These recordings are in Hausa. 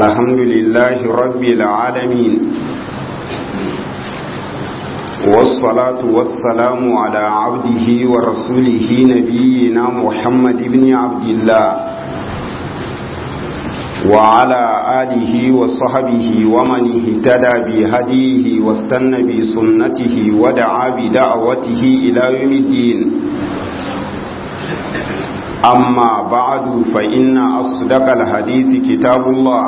الحمد لله رب العالمين والصلاة والسلام على عبده ورسوله نبينا محمد بن عبد الله وعلى آله وصحبه ومن اهتدى بهديه واستنى بسنته ودعا بدعوته إلى يوم الدين أما بعد فإن أصدق الحديث كتاب الله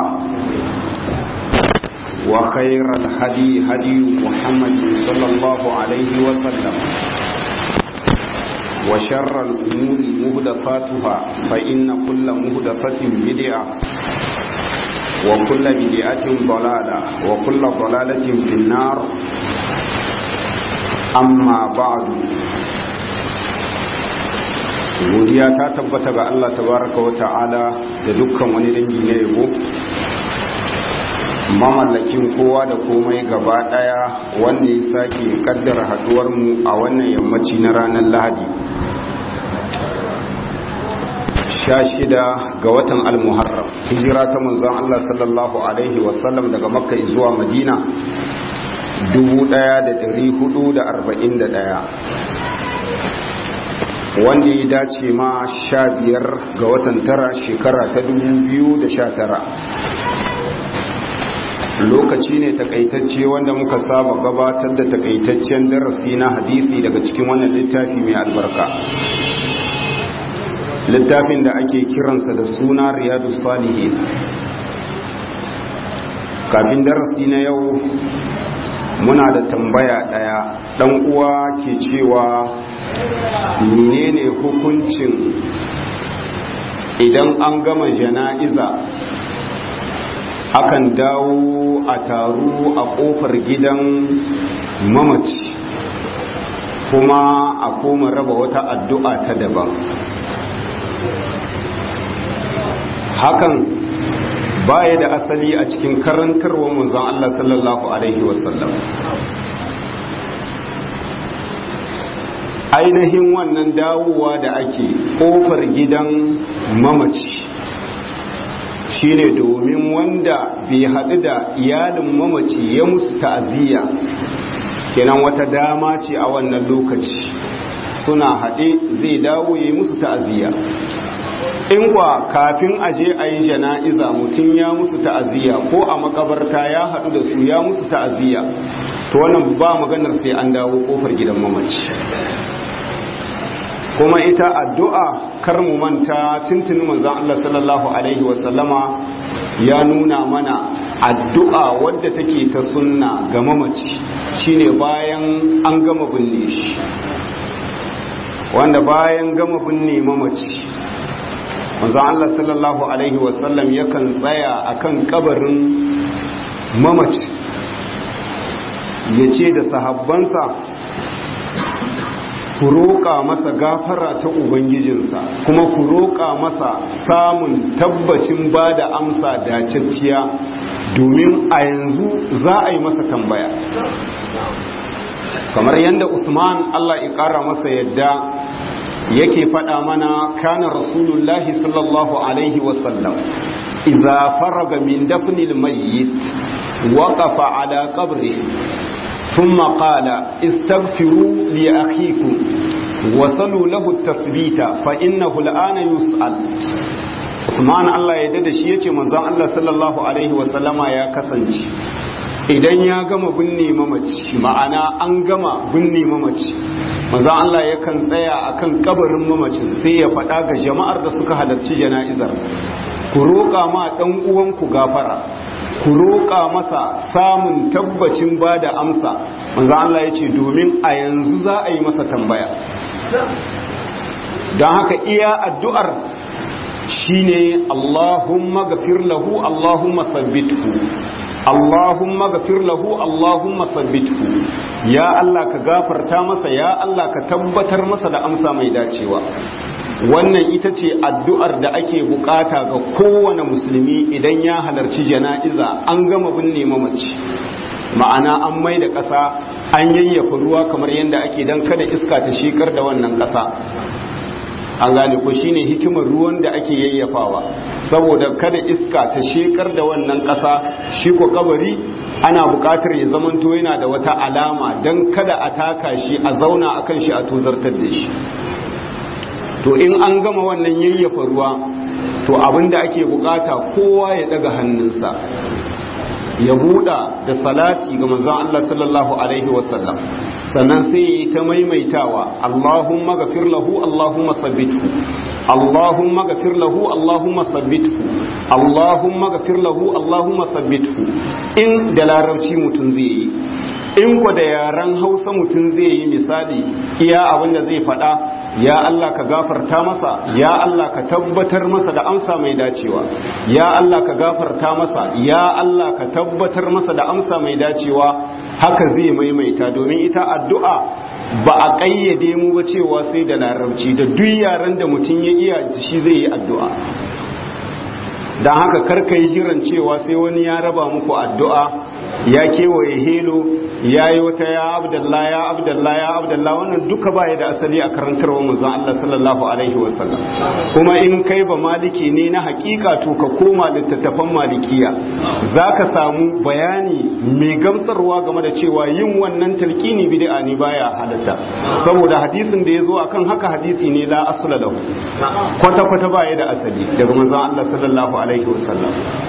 وخير الهدي هدي محمد صلى الله عليه وسلم وشر الأمور مهدفاتها فإن كل مهدفة بدعة وكل بدعة ضلالة وكل ضلالة في النار أما بعد godiya ta tabbata ga Allah tabaraka wa ta'ala da dukkan wani dangi na yabo mamallakin kowa da komai gaba daya wanda ya sake kaddara haduwar mu a wannan yammaci na ranar Lahadi 16 ga watan al-Muharram hijira ta manzon Allah sallallahu alaihi wasallam daga Makka zuwa Madina 1441 wanda ya dace ma sha biyar ga watan tara shekara ta biyu da sha tara. lokaci ne takaitacce wanda muka saba gabatar da takaitaccen darasi na hadisi daga cikin wannan littafi mai albarka littafin da ake kiransa da suna riyadu salihin kafin darasi na yau muna da tambaya daya dan uwa ke cewa menene hukuncin idan an gama jana'iza akan dawo a taru a kofar gidan mamaci kuma a koma raba wata addu'a ta daban hakan baya da asali a cikin karantarwa manzon Allah sallallahu alaihi wasallam ainihin wannan dawowa da ake kofar gidan mamaci shine domin wanda bai haɗu da iyalin mamaci ya musu ta'aziyya kenan wata dama ce a wannan lokaci suna haɗe zai dawo ya yi musu ta'aziyya in kwa kafin aje a yi jana'iza mutum ya musu ta'aziyya ko a makabarta ya haɗu da su ya musu ta'aziyya to wannan ba maganar sai an dawo kofar gidan mamaci kuma ita addu'a kar mu manta tuntuni manzon Allah sallallahu alaihi wasallama ya nuna mana addu'a wadda take ta sunna ga mamaci shine bayan an gama binne shi wanda bayan gama binne mamaci manzon Allah sallallahu alaihi wasallam yakan tsaya akan kabarin mamaci ya ce da sahabbansa ku roƙa masa gafara ta ubangijinsa kuma ku roƙa masa samun tabbacin ba da amsa dacacciya domin a yanzu za a yi masa tambaya kamar yadda usman allah ya ƙara masa yadda yake faɗa mana kana rasulullahi sallallahu alaihi wasallam idza faraga min dafnil mayyit waqafa ala qabri ثم قال استغفروا لأخيكم وصلوا له التثبيت فإنه الآن يسأل Usman Allah ya dada shi yace manzon Allah sallallahu alaihi wasallama ya kasance idan ya gama binne mamaci ma'ana an gama binne mamaci manzon Allah yakan tsaya akan kabarin mamacin sai ya faɗa ga jama'ar da suka halarci jana'izar ku roƙa ma ɗan uwanku gafara ku roƙa masa samun tabbacin ba da amsa manzo Allah ya ce domin a yanzu za a yi masa tambaya don haka iya addu'ar shine Allahumma gafir lahu Allahumma sabbithu Allahumma gafir lahu Allahumma sabbithu ya Allah ka gafarta masa ya Allah ka tabbatar masa da amsa mai dacewa wannan ita ce addu'ar da ake bukata ga kowane musulmi idan ya halarci jana'iza an gama binne mamaci ma'ana an mai da ƙasa an yayyafa ruwa kamar yadda ake don kada iska ta shekar da wannan ƙasa an gane ko shine hikimar ruwan da ake yayyafawa saboda kada iska ta shekar da wannan ƙasa shi ko kabari ana buƙatar ya zamanto yana da wata alama don kada a taka shi a zauna akan shi a tozartar da shi to in an gama wannan yayyafa ruwa to abinda ake bukata kowa ya daga hannunsa ya buɗa da salati ga manzon Allah sallallahu alaihi wasallam sannan sai yi ta maimaitawa Allahumma gafir lahu Allahumma sabbithu Allahumma gafir lahu Allahumma sabbithu Allahumma gafir lahu Allahumma sabbithu in da larabci mutum zai yi in ku da yaren Hausa mutum zai yi misali iya abin da zai faɗa ya Allah ka gafarta masa ya Allah ka tabbatar masa da amsa mai dacewa ya Allah ka gafarta masa ya Allah ka tabbatar masa da amsa mai dacewa haka zai maimaita domin ita addu'a ba a ƙayyade mu ba cewa sai da larabci da duk yaren da mutum ya iya shi zai yi addu'a don haka karka yi jiran cewa sai wani ya raba muku addu'a ya kewaye helo ya yi wata ya abdallah ya abdallah ya abdallah wannan duka baya da asali a karantarwa manzon Allah sallallahu alaihi wasallam kuma in kai ba maliki ne na hakika to ka koma littattafan malikiya zaka samu bayani mai gamsarwa game da cewa yin wannan talqini bid'a ne baya halatta saboda hadisin da yazo akan haka hadisi ne la asla lahu kwata kwata baya da asali daga manzon Allah sallallahu alaihi wasallam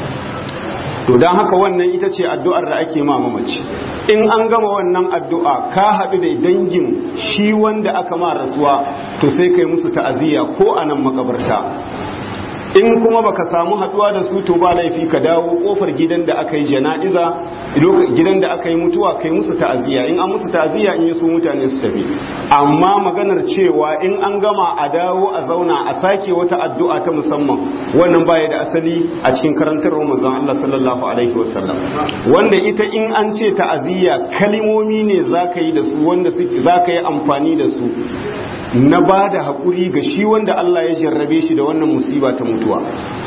to don haka wannan ita ce addu'ar da ake ma mamaci in an gama wannan addu'a ka haɗu da dangin shi wanda aka ma rasuwa to sai kai musu ta'aziyya ko a nan makabarta in kuma baka samu haɗuwa da su to ba laifi ka dawo kofar gidan da aka yi jana'iza gidan da aka yi mutuwa kai musu ta'aziyya in an musu ta'aziyya in yi su mutane su tafi amma maganar cewa in an gama a dawo a zauna a sake wata addu'a ta musamman wannan baya da asali a cikin karantarwar manzon Allah sallallahu alaihi wasallam wanda ita in an ce ta'aziyya kalimomi ne zaka yi da su wanda zaka yi amfani da su na ba da haƙuri ga shi wanda Allah ya jarrabe shi da wannan musiba ta mutuwa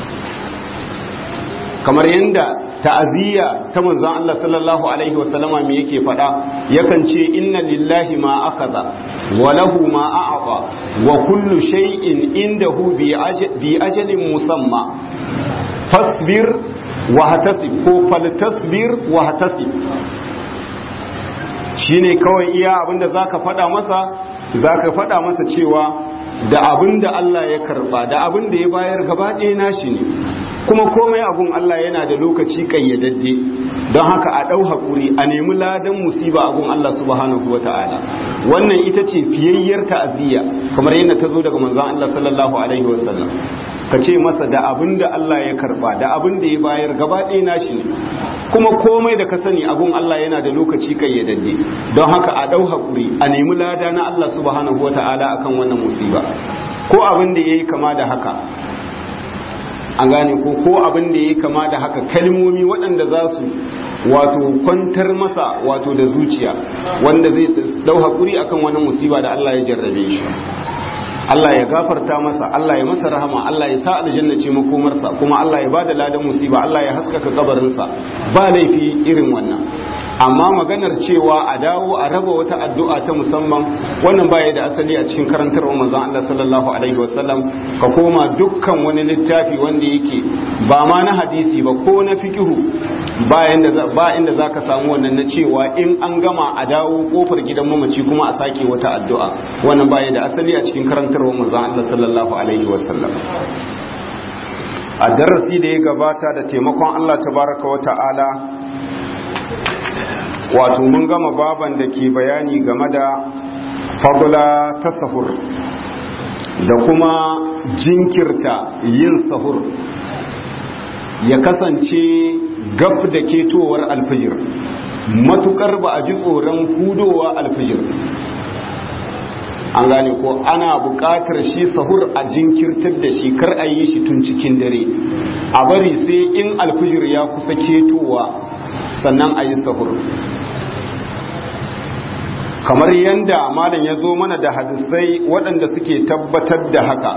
kamar yadda ta'aziyya ta manzon Allah sallallahu alaihi wasallama me yake faɗa yakan ce inna lillahi ma akaza wa lahu ma a'ata wa kullu shay'in indahu bi ajalin musamma fasbir wa hatasib ko faltasbir wa hatasib shine kawai iya abinda zaka faɗa masa za ka faɗa masa cewa da abin da Allah ya karɓa da abin da ya bayar gaba ɗaya nashi ne kuma komai abun Allah yana da lokaci ƙayyadadde don haka a ɗau haƙuri a nemi ladan musiba abun Allah subhanahu wata'ala wannan ita ce fiyayyar ta'aziyya kamar yadda ta zo daga manzon Allah sallallahu alaihi wasallam ka ce masa da abin da Allah ya karɓa da abin da ya bayar gaba ɗaya nashi ne kuma komai da ka sani abun Allah yana da lokaci kayyadadde don haka a ɗau haƙuri a nemi lada na Allah subhanahu wa ta'ala akan wannan musiba ko abin da ya yi kama da haka an gane ko ko abin da ya yi kama da haka kalmomi waɗanda za su wato kwantar masa wato da zuciya wanda zai ɗau haƙuri akan wannan musiba da Allah ya jarrabe shi Allah ya gafarta masa Allah ya masa rahama Allah ya sa aljanna ce makomarsa kuma Allah ya bada ladan musiba Allah ya haskaka kabarinsa ba laifi irin wannan amma maganar cewa a dawo a raba wata addu'a ta musamman wannan baya da asali a cikin karantarwar manzon Allah sallallahu alaihi wasallam ka koma dukkan wani littafi wanda yake ba ma na hadisi ba ko na fikihu ba inda ba inda zaka samu wannan na cewa in an gama a dawo kofar gidan mamaci kuma a sake wata addu'a wannan baya da asali a cikin karantarwar manzon Allah sallallahu alaihi wasallam a darasi da ya gabata da taimakon Allah tabaraka wa ta'ala wato mun gama baban da ke bayani game da fadula ta sahur da kuma jinkirta yin sahur ya kasance gab da ketowar alfijir matukar ba a ji tsoron hudowa alfijir an gane ko ana buƙatar shi sahur a jinkirtar da shi kar a yi shi tun cikin dare a bari sai in alfijir ya kusa ketowa sannan a yi sahur kamar yadda malam ya zo mana da hadisai waɗanda suke tabbatar da haka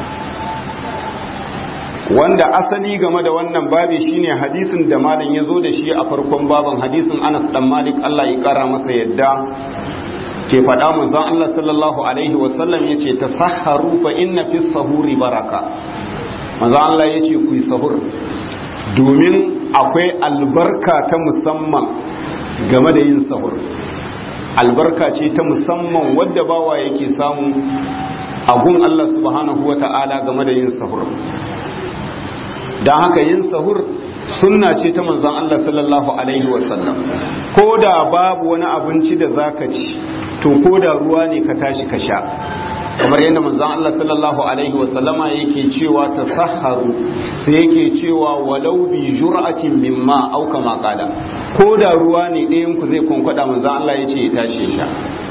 wanda asali game da wannan babi shine hadisin da malam ya zo da shi a farkon baban hadisin anas dan malik allah ya kara masa yadda ke faɗa manzon Allah sallallahu alaihi wasallam yace tasahharu fa inna fi sahuri baraka manzon Allah yace ku yi sahur domin akwai albarka ta musamman game da yin sahur albarka ce ta musamman wadda bawa yake samu a gun Allah subhanahu wata'ala game da yin sahur don haka yin sahur sunna ce ta manzon Allah sallallahu alaihi wasallam ko da babu wani abinci da zaka ci to ko da ruwa ne ka tashi ka sha kamar yadda manzon Allah sallallahu alaihi wasallama yake cewa tasahharu sai yake cewa walau bi jur'atin mimma aw kama qala ko da ruwa ne ɗayan ku zai konkwada manzon Allah yace ya tashi ya sha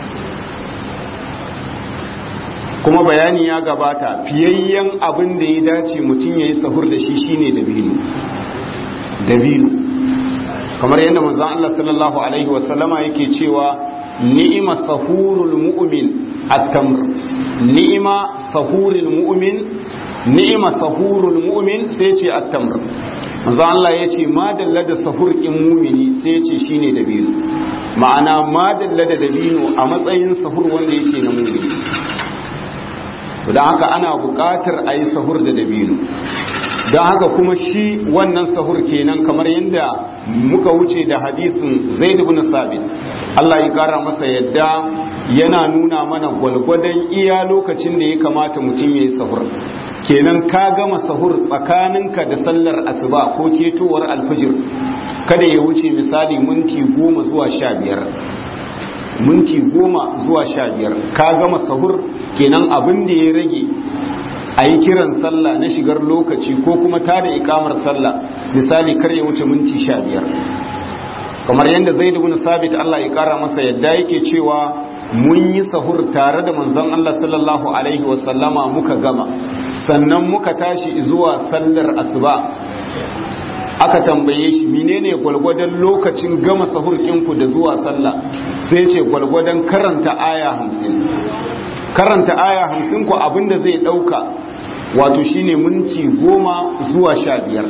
kuma bayani ya gabata fiyayyen abin da ya dace mutum yayi sahur da shi shine dabino dabino kamar yadda manzon Allah sallallahu alaihi wasallama yake cewa ni'ima sahurul mu'min at-tamr ni'ima sahurul mu'min ni'ima sahurul mu'min sai ce at-tamr manzo Allah yace ma dalla da sahur kin mu'mini sai yace shine dabino ma'ana ma dalla da dabino a matsayin sahur wanda yake na mu'mini don haka ana buƙatar a yi sahur da dabino don haka kuma shi wannan sahur kenan kamar yadda muka wuce da hadisin zaid ibn sabit Allah ya kara masa yadda yana nuna mana gwalgwadon iya lokacin da ya kamata mutum ya yi sahur kenan ka gama sahur tsakaninka da sallar asuba ko ketowar alfijir kada ya wuce misali minti goma zuwa sha biyar minti goma zuwa sha biyar ka gama sahur kenan abin da ya rage a yi kiran sallah na shigar lokaci ko kuma tada ikamar sallah misali kar ya wuce minti sha biyar kamar yadda zai da sabit Allah ya kara masa yadda yake cewa mun yi sahur tare da manzon Allah sallallahu alaihi wasallama muka gama sannan muka tashi zuwa sallar asuba aka tambaye shi menene gwalgwadon lokacin gama sahur ɗinku da zuwa sallah sai ce gwalgwadon karanta aya hamsin karanta aya hamsin ku abinda zai ɗauka wato shine minti goma zuwa sha biyar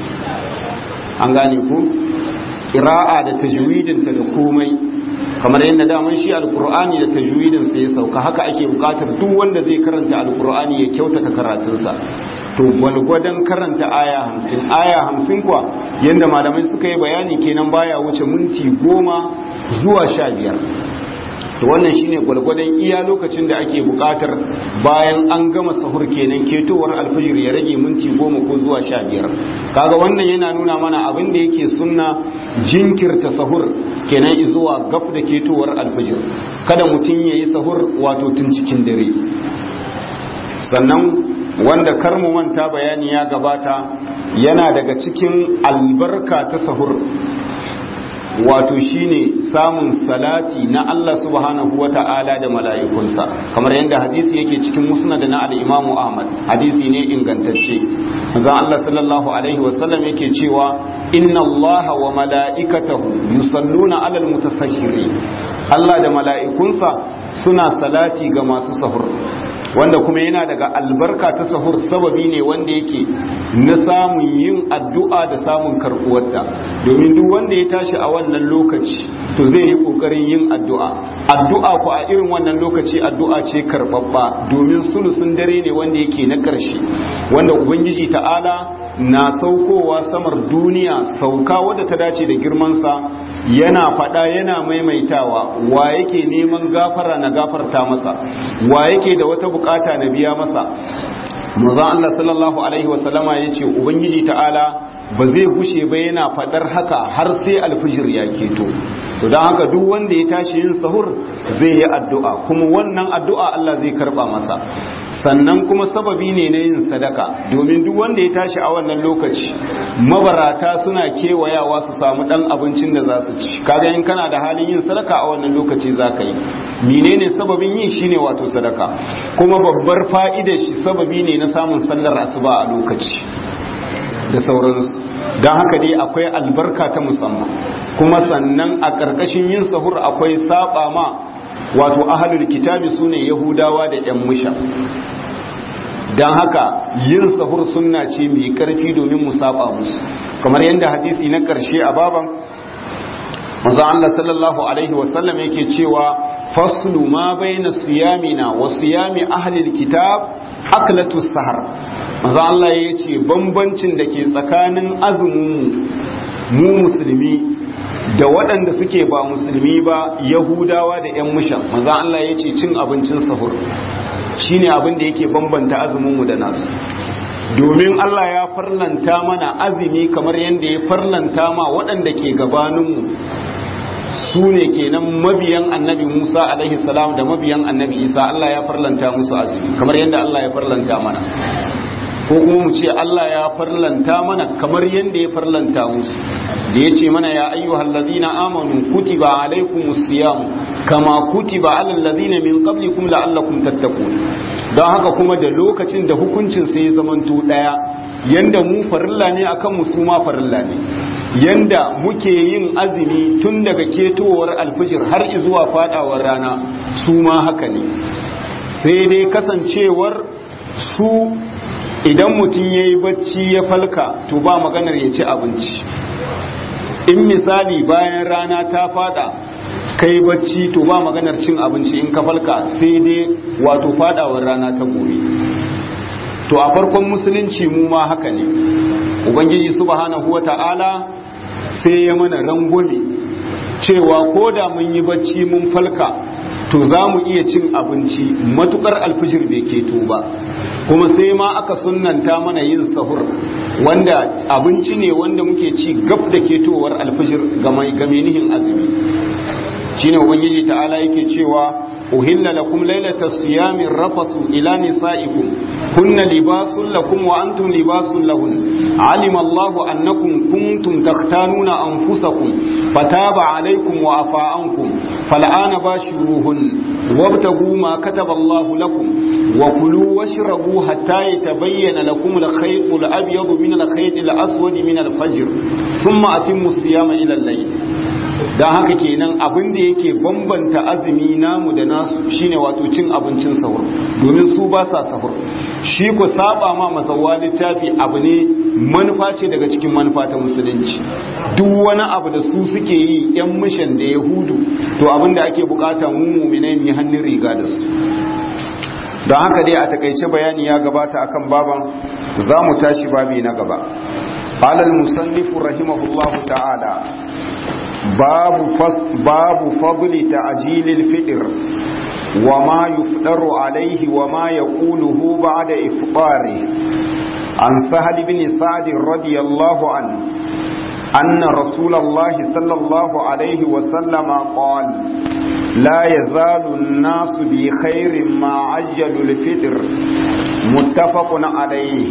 an gane ku ƙira'a da tajwidinta da komai kamar yadda daman shi alkur'ani da tajwidin sa ya sauka haka ake bukatar duk wanda zai karanta alkur'ani ya kyautata karatunsa to gwalgwadon karanta aya hamsin aya hamsin kuwa yadda malamai suka yi bayani kenan baya wuce minti goma zuwa sha biyar to wannan shine gwalgwadon iya lokacin da ake bukatar bayan an gama sahur kenan ketowar alfijir ya rage minti goma ko zuwa sha biyar kaga wannan yana nuna mana abin da yake sunna jinkirta sahur kenan zuwa gab da ketowar alfijir kada mutum ya yi sahur wato tun cikin dare sannan wanda karmu manta bayani ya gabata yana daga cikin albarka ta sahur wato shine samun salati na Allah subhanahu wata'ala da mala'ikunsa kamar yadda hadisi yake cikin musnad na al-Imam Ahmad hadisi ne ingantacce manzon Allah sallallahu alaihi wasallam yake cewa inna Allah wa mala'ikatahu yusalluna 'alal mutasahhirin Allah da mala'ikunsa suna salati ga masu sahur wanda kuma yana daga albarka ta sahur sababi ne wanda yake na samun yin addu'a da samun karɓuwarta domin duk wanda ya tashi a wannan lokaci to zai yi ƙoƙarin yin addu'a addu'a ku a irin wannan lokaci addu'a ce karɓaɓɓa domin sulusun dare ne wanda yake na ƙarshe wanda ubangiji ta'ala na saukowa samar duniya sauka wadda ta dace da girmansa yana faɗa yana maimaitawa wa yake neman gafara na gafarta masa wa yake da wata bukata na biya masa manzon Allah sallallahu alaihi wasallama ya ce ubangiji ta'ala ba zai gushe ba yana faɗar haka har sai alfijir ya keto to don haka duk wanda ya tashi yin sahur zai yi addu'a kuma wannan addu'a Allah zai karba masa sannan kuma sababi ne na yin sadaka domin duk wanda ya tashi a wannan lokaci mabarata suna kewayawa su samu dan abincin da za su ci kaga in kana da halin yin sadaka a wannan lokaci za ka yi menene sababin yin shine wato sadaka kuma babbar fa'idar shi sababi ne na samun sallar asuba a lokaci da sauransu don haka dai akwai albarka ta musamman kuma sannan a ƙarƙashin yin sahur akwai saba ma wato ahalul kitabi su ne yahudawa da 'yan musha don haka yin sahur sunna ce mai ƙarfi domin mu saba musu kamar yadda hadisi na ƙarshe a baban manzo Allah sallallahu alaihi wasallam yake cewa faslu ma baina siyamina wa siyami ahli alkitab aklatu sahar manzo Allah yace bambancin da ke tsakanin azumin mu musulmi da waɗanda suke ba musulmi ba yahudawa da yan mushan manzo Allah yace cin abincin sahur shine abin da yake bambanta azumin mu da nasu domin Allah ya farlanta mana azumi kamar yadda ya farlanta ma waɗanda ke gabaninmu su ne kenan mabiyan annabi Musa alaihi salam da mabiyan annabi Isa Allah ya farlanta musu azumi kamar yadda Allah ya farlanta mana ko kuma mu ce Allah ya farlanta mana kamar yadda ya farlanta musu da ya ce mana ya ayyuhal ladina amanu kutiba alaikumus siyam kama kutiba alal ladina min qablikum la'allakum tattaqun don haka kuma da lokacin da hukuncin sai ya zamanto daya yanda mu farilla ne akan mu su ma farilla ne yanda muke yin azumi tun daga ketowar alfijir har zuwa fadawar rana su ma haka ne sai dai kasancewar su idan mutum ya yi bacci ya falka to ba maganar ya ci abinci in misali bayan rana ta fada kai bacci to ba maganar cin abinci in ka falka sai dai wato fadawar rana ta gobe to a farkon musulunci mu ma haka ne ubangiji subhanahu wata'ala sai ya mana rangwame cewa ko da mun yi bacci mun falka to za mu iya cin abinci matukar alfijir bai keto ba kuma sai ma aka sunanta mana yin sahur wanda abinci ne wanda muke ci gab da ketowar alfijir ga nihin azumi shine ubangiji ta'ala yake cewa uhilla lakum laylata siyamin rafasu ila nisaikum kunna libasun lakum wa antum libasun lahun alima Allahu annakum kuntum takhtanuna anfusakum fataba alaykum wa afa ankum fal'ana bashiruhun wabtagu ma kataba Allahu lakum wa kulu washrabu hatta yatabayyana lakum al-khayt al-abyad min al-khayt al-aswad min al-fajr thumma atimmu siyama ila al-layl don haka kenan abin da yake bambanta azumi namu da nasu shine wato cin abincin sahur domin su ba sa sahur shi ku saba ma masawa littafi abu ne manufa ce daga cikin manufa ta musulunci duk wani abu da su suke yi yan mishan da yahudu to abin da ake bukata mu muminai mu hannun riga da su don haka dai a takaice bayani ya gabata akan baban za mu tashi babi na gaba قال المصنف رحمه الله تعالى باب باب فضل تعجيل الفطر وما يفطر عليه وما يقوله بعد إفطاره عن سهل بن سعد رضي الله عنه أن رسول الله صلى الله عليه وسلم قال لا يزال الناس بخير ما عجلوا الفطر متفق عليه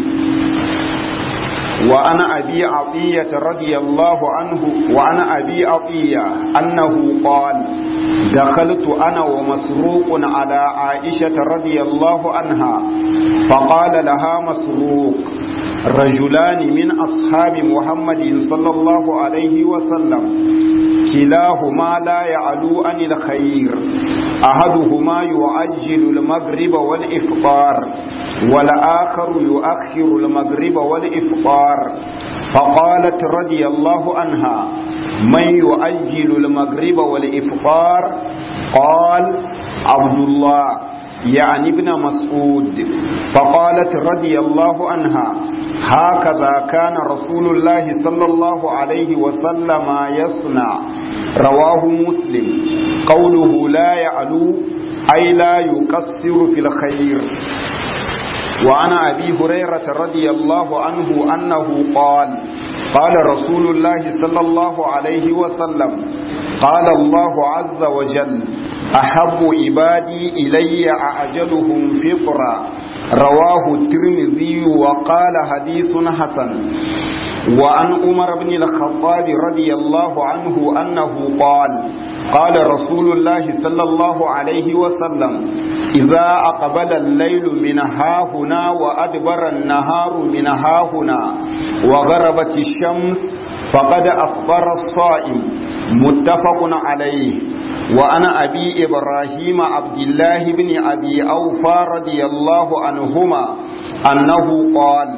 وعن أبي عطية رضي الله عنه وعن أبي عطية أنه قال دخلت أنا ومسروق على عائشة رضي الله عنها فقال لها مسروق رجلان من أصحاب محمد صلى الله عليه وسلم كلاهما لا يعلو عن الخير أحدهما يعجل المغرب والإفطار والآخر يؤخر المغرب والإفطار فقالت رضي الله عنها من يؤجل المغرب والإفطار قال عبد الله يعني ابن مسعود فقالت رضي الله عنها هكذا كان رسول الله صلى الله عليه وسلم يصنع رواه مسلم قوله لا يعلو أي لا يقصر في الخير وعن أبي هريرة رضي الله عنه أنه قال قال رسول الله صلى الله عليه وسلم قال الله عز وجل أحب عبادي إلي أعجلهم فطرا رواه الترمذي وقال حديث حسن وعن عمر بن الخطاب رضي الله عنه أنه قال قال رسول الله صلى الله عليه وسلم إذا أقبل الليل من هاهنا وأدبر النهار من هاهنا وغربت الشمس فقد أفطر الصائم متفق عليه وأنا أبي إبراهيم عبد الله بن أبي أوفى رضي الله عنهما أنه قال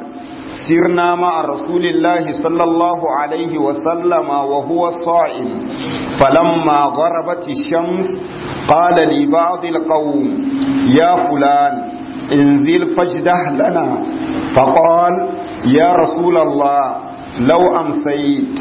سرنا مع رسول الله صلى الله عليه وسلم وهو صائم فلما غربت الشمس قال لبعض القوم يا فلان انزل فاجده لنا فقال يا رسول الله لو أمسيت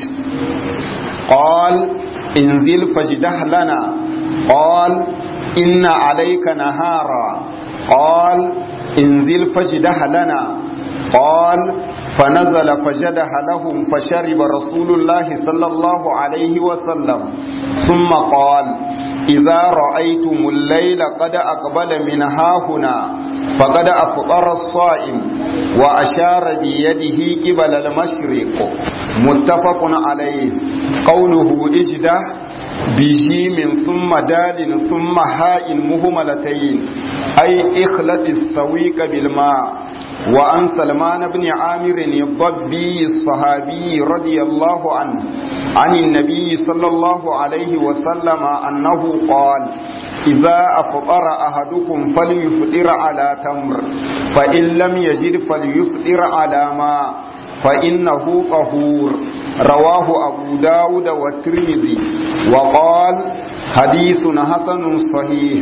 قال انزل فاجده لنا قال إن عليك نهارا قال انزل فاجده لنا قال فنزل فجده لهم فشرب رسول الله صلى الله عليه وسلم ثم قال إذا رأيتم الليل قد أقبل من هاهنا فقد أفطر الصائم وأشار بيده قبل المشرق متفق عليه قوله اجده بجيم ثم دال ثم هاء مهملتين أي اخلط السويق بالماء وعن سلمان بن عامر الضبي الصحابي رضي الله عنه عن النبي صلى الله عليه وسلم أنه قال إذا أفطر أحدكم فليفطر على تمر فإن لم يجد فليفطر على ماء فإنه طهور رواه أبو داود والترمذي وقال حديث حسن صحيح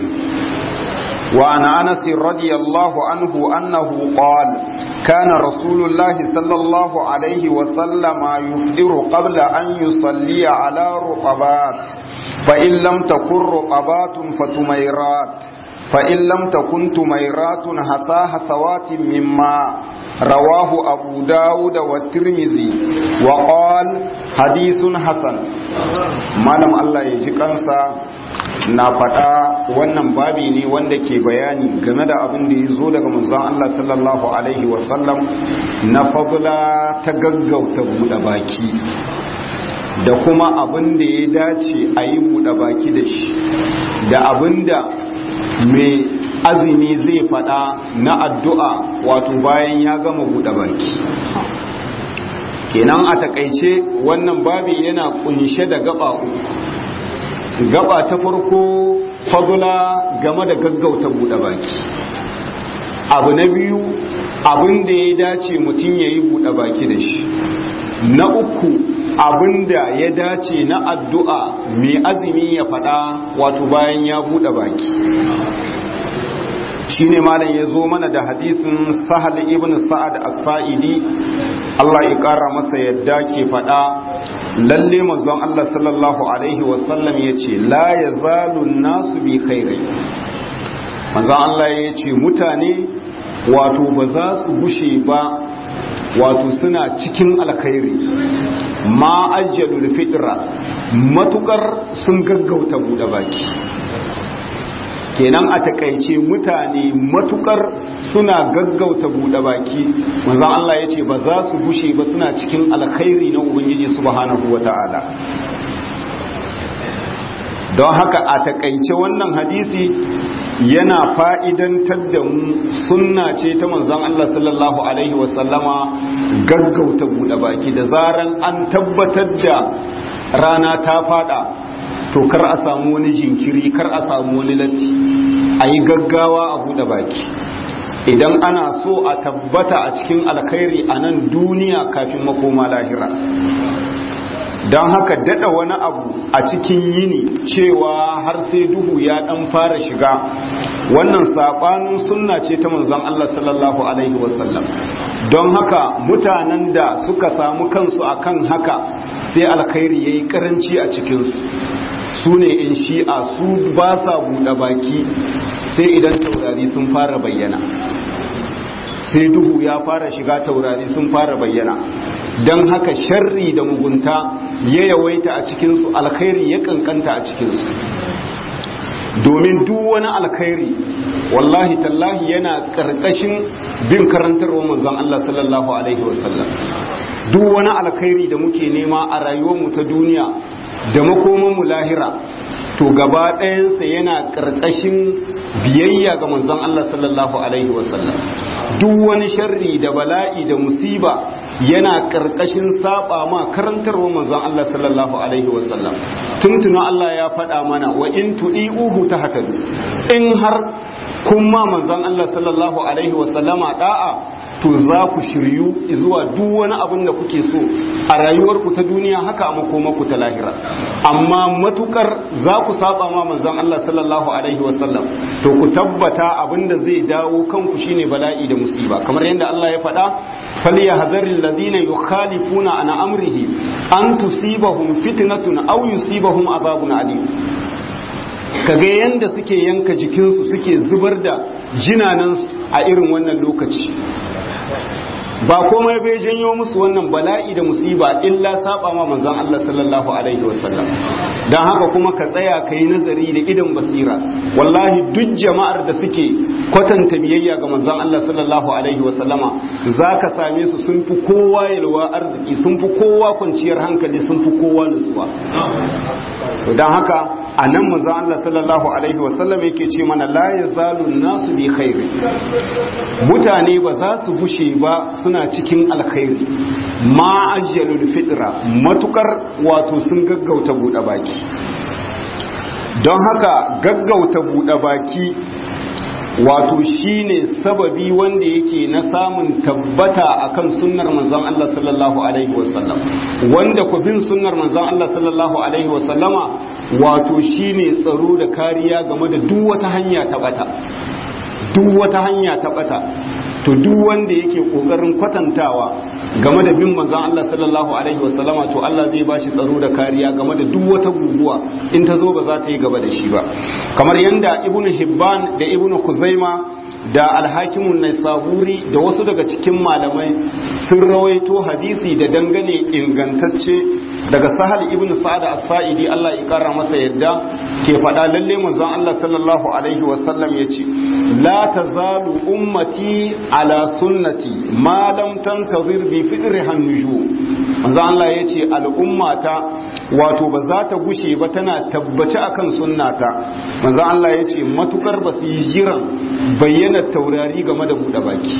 وعن أنس رضي الله عنه أنه قال كان رسول الله صلى الله عليه وسلم يفطر قبل أن يصلي على رقبات فإن لم تكن رقبات فتميرات فإن لم تكن تميرات حسا حسوات مما رواه أبو داود والترمذي وقال حديث حسن malam Allah ya ji kansa na faɗa wannan babi ne wanda ke bayani game da abin da ya zo daga manzon Allah sallallahu alaihi wasallam na fadla ta gaggauta buɗe baki da kuma abin da ya dace a yi buɗe baki da shi da abin da mai azumi zai faɗa na addu'a wato bayan ya gama buɗe baki kenan a takaice wannan babi yana kunshe da gaba uku gaba ta farko fadula game da gaggauta buɗe baki abu na biyu abin da ya dace mutum ya yi buɗe baki da shi na uku abin da ya dace na addu'a mai azumi ya faɗa wato bayan ya buɗe baki shi ne malam ya zo mana da hadisin sahal ibn sa'ad asfa'idi Allah ya ƙara masa yadda ke faɗa lalle manzon Allah sallallahu alaihi wasallam ya ce la ya zalun nasu bi khairai manzon Allah ya ce mutane wato ba za su gushe ba wato suna cikin alkhairi ma ajjalul fitra matukar sun gaggauta buɗe baki kenan a takaice mutane matukar suna gaggauta buɗe baki manzon Allah ya ce ba za su gushe ba suna cikin alkhairi na ubangiji subhanahu wata'ala don haka a takaice wannan hadisi yana fa'idantar da mu sunna ce ta manzon Allah sallallahu alaihi wasallama gaggauta buɗe baki da zaran an tabbatar da rana ta fada to kar a samu wani jinkiri kar a samu wani latti a yi gaggawa a buɗe baki idan ana so a tabbata a cikin alkhairi a nan duniya kafin makoma lahira don haka dada wani abu a cikin yini cewa har sai duhu ya dan fara shiga wannan sabanin sunna ce ta manzon Allah sallallahu alaihi wasallam don haka mutanen da suka samu kansu akan haka sai alkhairi yayi karanci a cikinsu su ne in shi'a su ba sa buɗe baki sai idan taurari sun fara bayyana sai duhu ya fara shiga taurari sun fara bayyana don haka sharri da mugunta ya yawaita a cikinsu alkhairi ya kankanta a cikinsu domin duk wani alkhairi wallahi tallahi yana ƙarƙashin bin karantarwa manzon Allah sallallahu alaihi wasallam duk wani alkhairi da muke nema a rayuwarmu ta duniya da makomanmu lahira to gaba ɗayansa yana ƙarƙashin biyayya ga manzon Allah sallallahu alaihi wasallam duk wani sharri da bala'i da musiba yana ƙarƙashin saba ma karantarwa manzon Allah sallallahu alaihi wasallam tuntuna Allah ya faɗa mana wa in tu'iuhu tahtadu in har kun ma manzon Allah sallallahu alaihi wasallama da'a to za ku shiryu zuwa duk wani abin da kuke so a rayuwarku ta duniya haka a makomarku ta lahira amma matukar za ku saba ma manzon Allah sallallahu alaihi wasallam to ku tabbata abin da zai dawo kanku shine bala'i da musiba kamar yadda Allah ya faɗa falyahzaril ladina yukhalifuna an amrihi an tusibahum fitnatun aw yusibahum azabun alim kaga yanda suke yanka jikinsu suke zubar da jinanansu a irin wannan lokaci ba komai bai janyo musu wannan bala'i da musiba illa saba ma manzon Allah sallallahu alaihi wasallam dan haka kuma ka tsaya ka yi nazari da idan basira wallahi duk jama'ar da suke kwatanta biyayya ga manzon Allah sallallahu alaihi wasallama zaka same su sun fi kowa yalwa arziki sun fi kowa kwanciyar hankali sun fi kowa nutsuwa dan haka a nan manzon Allah sallallahu alaihi wasallam yake ce mana la yazalu nasu bi khairi mutane ba za su gushe ba suna cikin alkhairi ma ajjalul fitra matukar wato sun gaggauta buɗe baki don haka gaggauta buɗe baki wato shine sababi wanda yake na samun tabbata akan sunnar manzon Allah sallallahu alaihi wasallam wanda ku bin sunnar manzon Allah sallallahu alaihi wasallama wato shine tsaro da kariya game da duk wata hanya ta bata duk wata hanya ta bata to duk wanda yake kokarin kwatantawa game da bin manzon Allah sallallahu alaihi wasallama to Allah zai bashi tsaro da kariya game da duk wata guguwa in ta zo ba za ta yi gaba da shi ba kamar yanda ibnu hibban da ibnu kuzaima da alhakimun naisaburi da wasu daga cikin malamai sun rawaito hadisi da dangane ingantacce daga sahal ibn sa'ad as-sa'idi Allah ya kara masa yadda ke faɗa lalle manzon Allah sallallahu alaihi wasallam yace la tazalu ummati ala sunnati ma lam tantazir bi fidriha nujum manzon Allah yace al'ummata wato ba za ta gushe ba tana tabbaci akan sunnata manzon Allah yace matukar ba su yi jiran bayyana taurari game da buɗe baki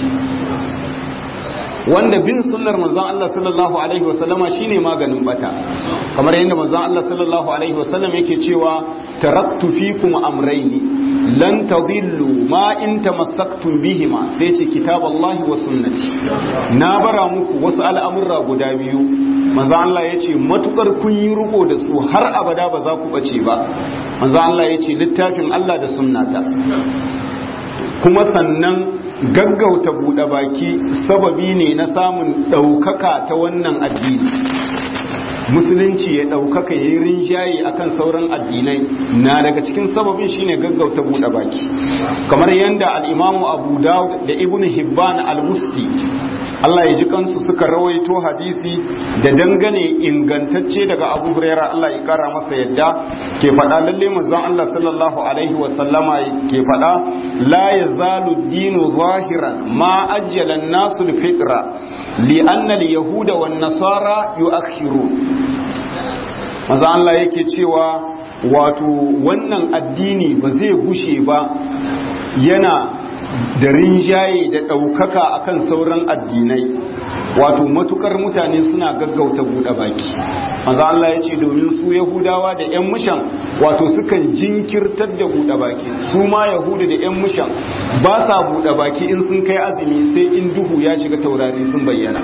wanda bin sunnar manzon Allah sallallahu alaihi wasallama shine maganin bata kamar yadda manzon Allah sallallahu alaihi wasallam yake cewa taraktu fikum amrayni lan tadillu ma in tamassaktum bihima sai ce kitaballahi wa sunnati na bara muku wasu al'amurra guda biyu manzon Allah yace matukar kun yi riko da su har abada ba za ku bace ba manzon Allah yace littafin Allah da sunnata kuma sannan gaggauta buɗe baki sababi ne na samun ɗaukaka ta wannan addini musulunci ya ɗaukaka ya yi rinjaye akan sauran addinai na daga cikin sababin shine gaggauta buɗe baki kamar yadda al'imamu abu dawud da ibn hibban al-musti Allah ya ji kansu suka rawaito hadisi da dangane ingantacce daga Abu Hurairah Allah ya kara masa yadda ke faɗa lalle manzon Allah sallallahu alaihi wa sallama ke faɗa la yazalu dinu zahiran ma ajjala an-nasu al-fitra li anna al-yahuda wan nasara yu'akhiru manzon Allah yake cewa wato wannan addini ba zai gushe ba yana da rinjaye da ɗaukaka akan sauran addinai wato matukar mutane suna gaggauta buɗe baki maza Allah ya ce domin su yahudawa da 'yan mushan wato sukan jinkirtar da buɗe baki su ma yahudu da 'yan mushan ba sa buɗe baki in sun kai azumi sai in duhu ya shiga taurari sun bayyana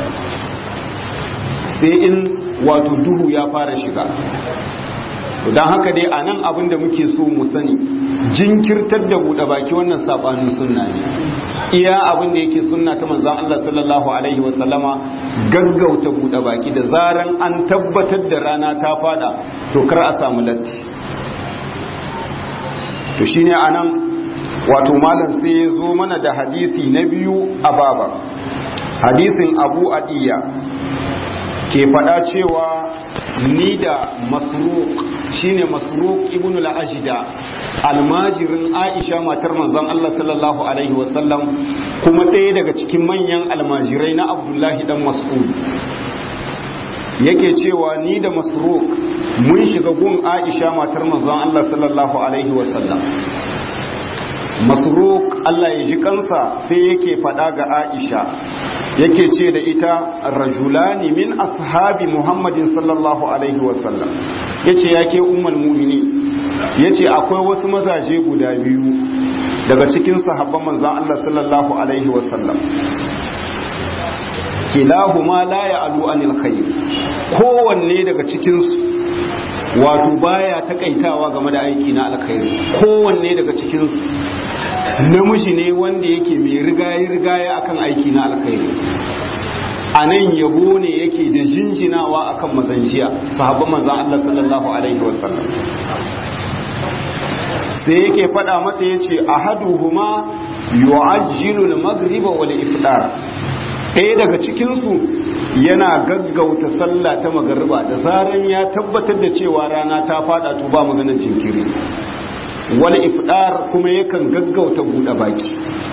sai in wato duhu ya fara shiga don haka dai a nan abin da muke so mu sani jinkirtar da buɗe baki wannan saɓanin sunna ne iya abin da yake sunna ta manzan Allah sallallahu alaihi wasallama gaggauta buɗe baki da zaran an tabbatar da rana ta fada to kar a samu latti to shine a nan wato malam sai ya zo mana da hadisi na biyu a baba hadisin abu adiya ke faɗa cewa ni da masruq shine masruq ibn al-ajda almajirin aisha matar manzon Allah sallallahu alaihi wasallam kuma ɗaya daga cikin manyan almajirai na abdullahi dan mas'ud yake cewa ni da masruq mun shiga gun aisha matar manzon Allah sallallahu alaihi wasallam masruq Allah ya ji kansa sai yake faɗa ga aisha yake ce da ita rajulani min ashabi muhammadin sallallahu alaihi wasallam yace yake ummul mu'mini yace akwai wasu mazaje guda biyu daga cikin sahabban manzon Allah sallallahu alaihi wasallam kilahuma la ya'lu anil khair kowanne daga cikin su wato baya takaitawa game da aiki na alkhairi kowanne daga cikin su namiji ne wanda yake mai rigaye rigaye akan aiki na alkhairi a nan yabo ne yake da jinjinawa akan mazanjiya sahabban manzan Allah sallallahu alaihi wasallam sai yake fada mata yace ahaduhuma yu'ajjilu al-maghriba wal iftar ɗaya daga cikin su yana gaggauta sallah ta magariba da zaran ya tabbatar da cewa rana ta fada to ba maganar jinkiri wal iftar kuma yakan gaggauta bude baki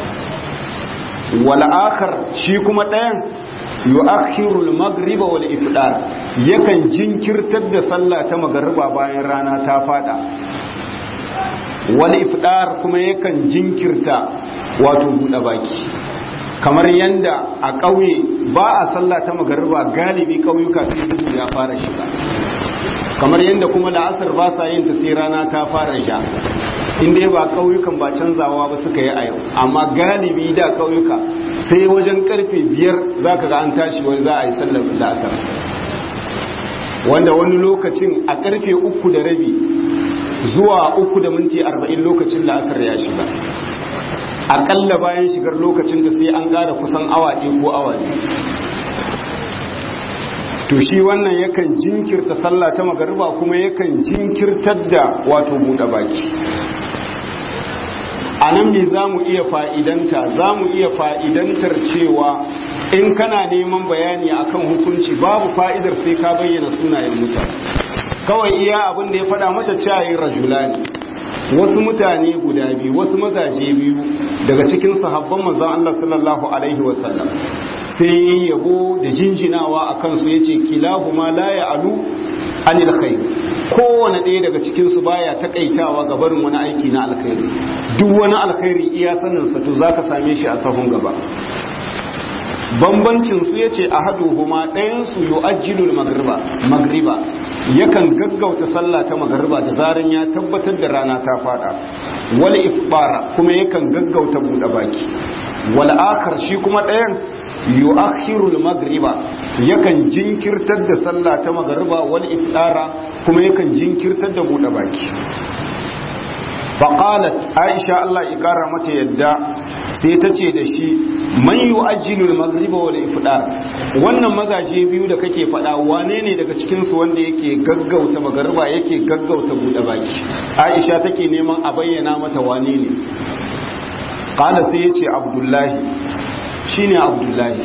wal akhar shi kuma ɗayan yu'akhiru al-maghriba wal iftar yakan jinkirtar da sallah ta magariba bayan rana ta fada wal iftar kuma yakan jinkirta wato bude baki kamar yanda a ƙauye ba a sallah ta magariba galibi ƙauyuka sai duhu ya fara shiga kamar yanda kuma la'asar ba sa yin ta sai rana ta fara sha inda ba ƙauyukan ba canzawa ba suka yi a yau amma galibi da ƙauyuka sai wajen karfe biyar za ka ga an tashi wani za a yi sallar la'asar wanda wani lokacin a karfe uku da rabi zuwa uku da minti arba'in lokacin la'asar ya shiga aƙalla bayan shigar lokacin da sai an ƙara kusan awa ɗaya ko awa ne to shi wannan yakan jinkirta sallah ta magariba kuma yakan jinkirtar da wato buɗe baki a nan me za mu iya fa'idanta za mu iya fa'idantar cewa in kana neman bayani akan hukunci babu fa'idar sai ka bayyana sunayen mutane kawai iya abin da ya faɗa mata cayin rajulani wasu mutane guda biyu wasu mazaje biyu daga cikin sahabban manzon Allah sallallahu alaihi wasallam sai yabo da jinjinawa a kansu yace kilahuma la ya'alu anil khair kowane ɗaya daga cikin su baya takaitawa ga barin wani aiki na alkhairi duk wani alkhairi iya sanin sa to zaka same shi a sahun gaba bambancin su yace ahaduhuma ɗayan su yu'ajjilu magriba magriba yakan gaggauta sallah ta magriba da zaran ya tabbatar da rana ta fada wal ifbara kuma yakan gaggauta buɗe baki wal akhar shi kuma ɗayan yu'akhiru al-maghriba yakan jinkirtar da sallah ta magriba wal iftara kuma yakan jinkirtar da bude baki faqalat aisha Allah ya kara mata yadda sai ta ce da shi man yu'ajjilu al-maghriba wal iftar wannan mazaje biyu da kake faɗa wane ne daga cikin su wanda yake gaggauta magriba yake gaggauta bude baki aisha take neman a bayyana mata wane ne qala sai yace abdullahi shine abdullahi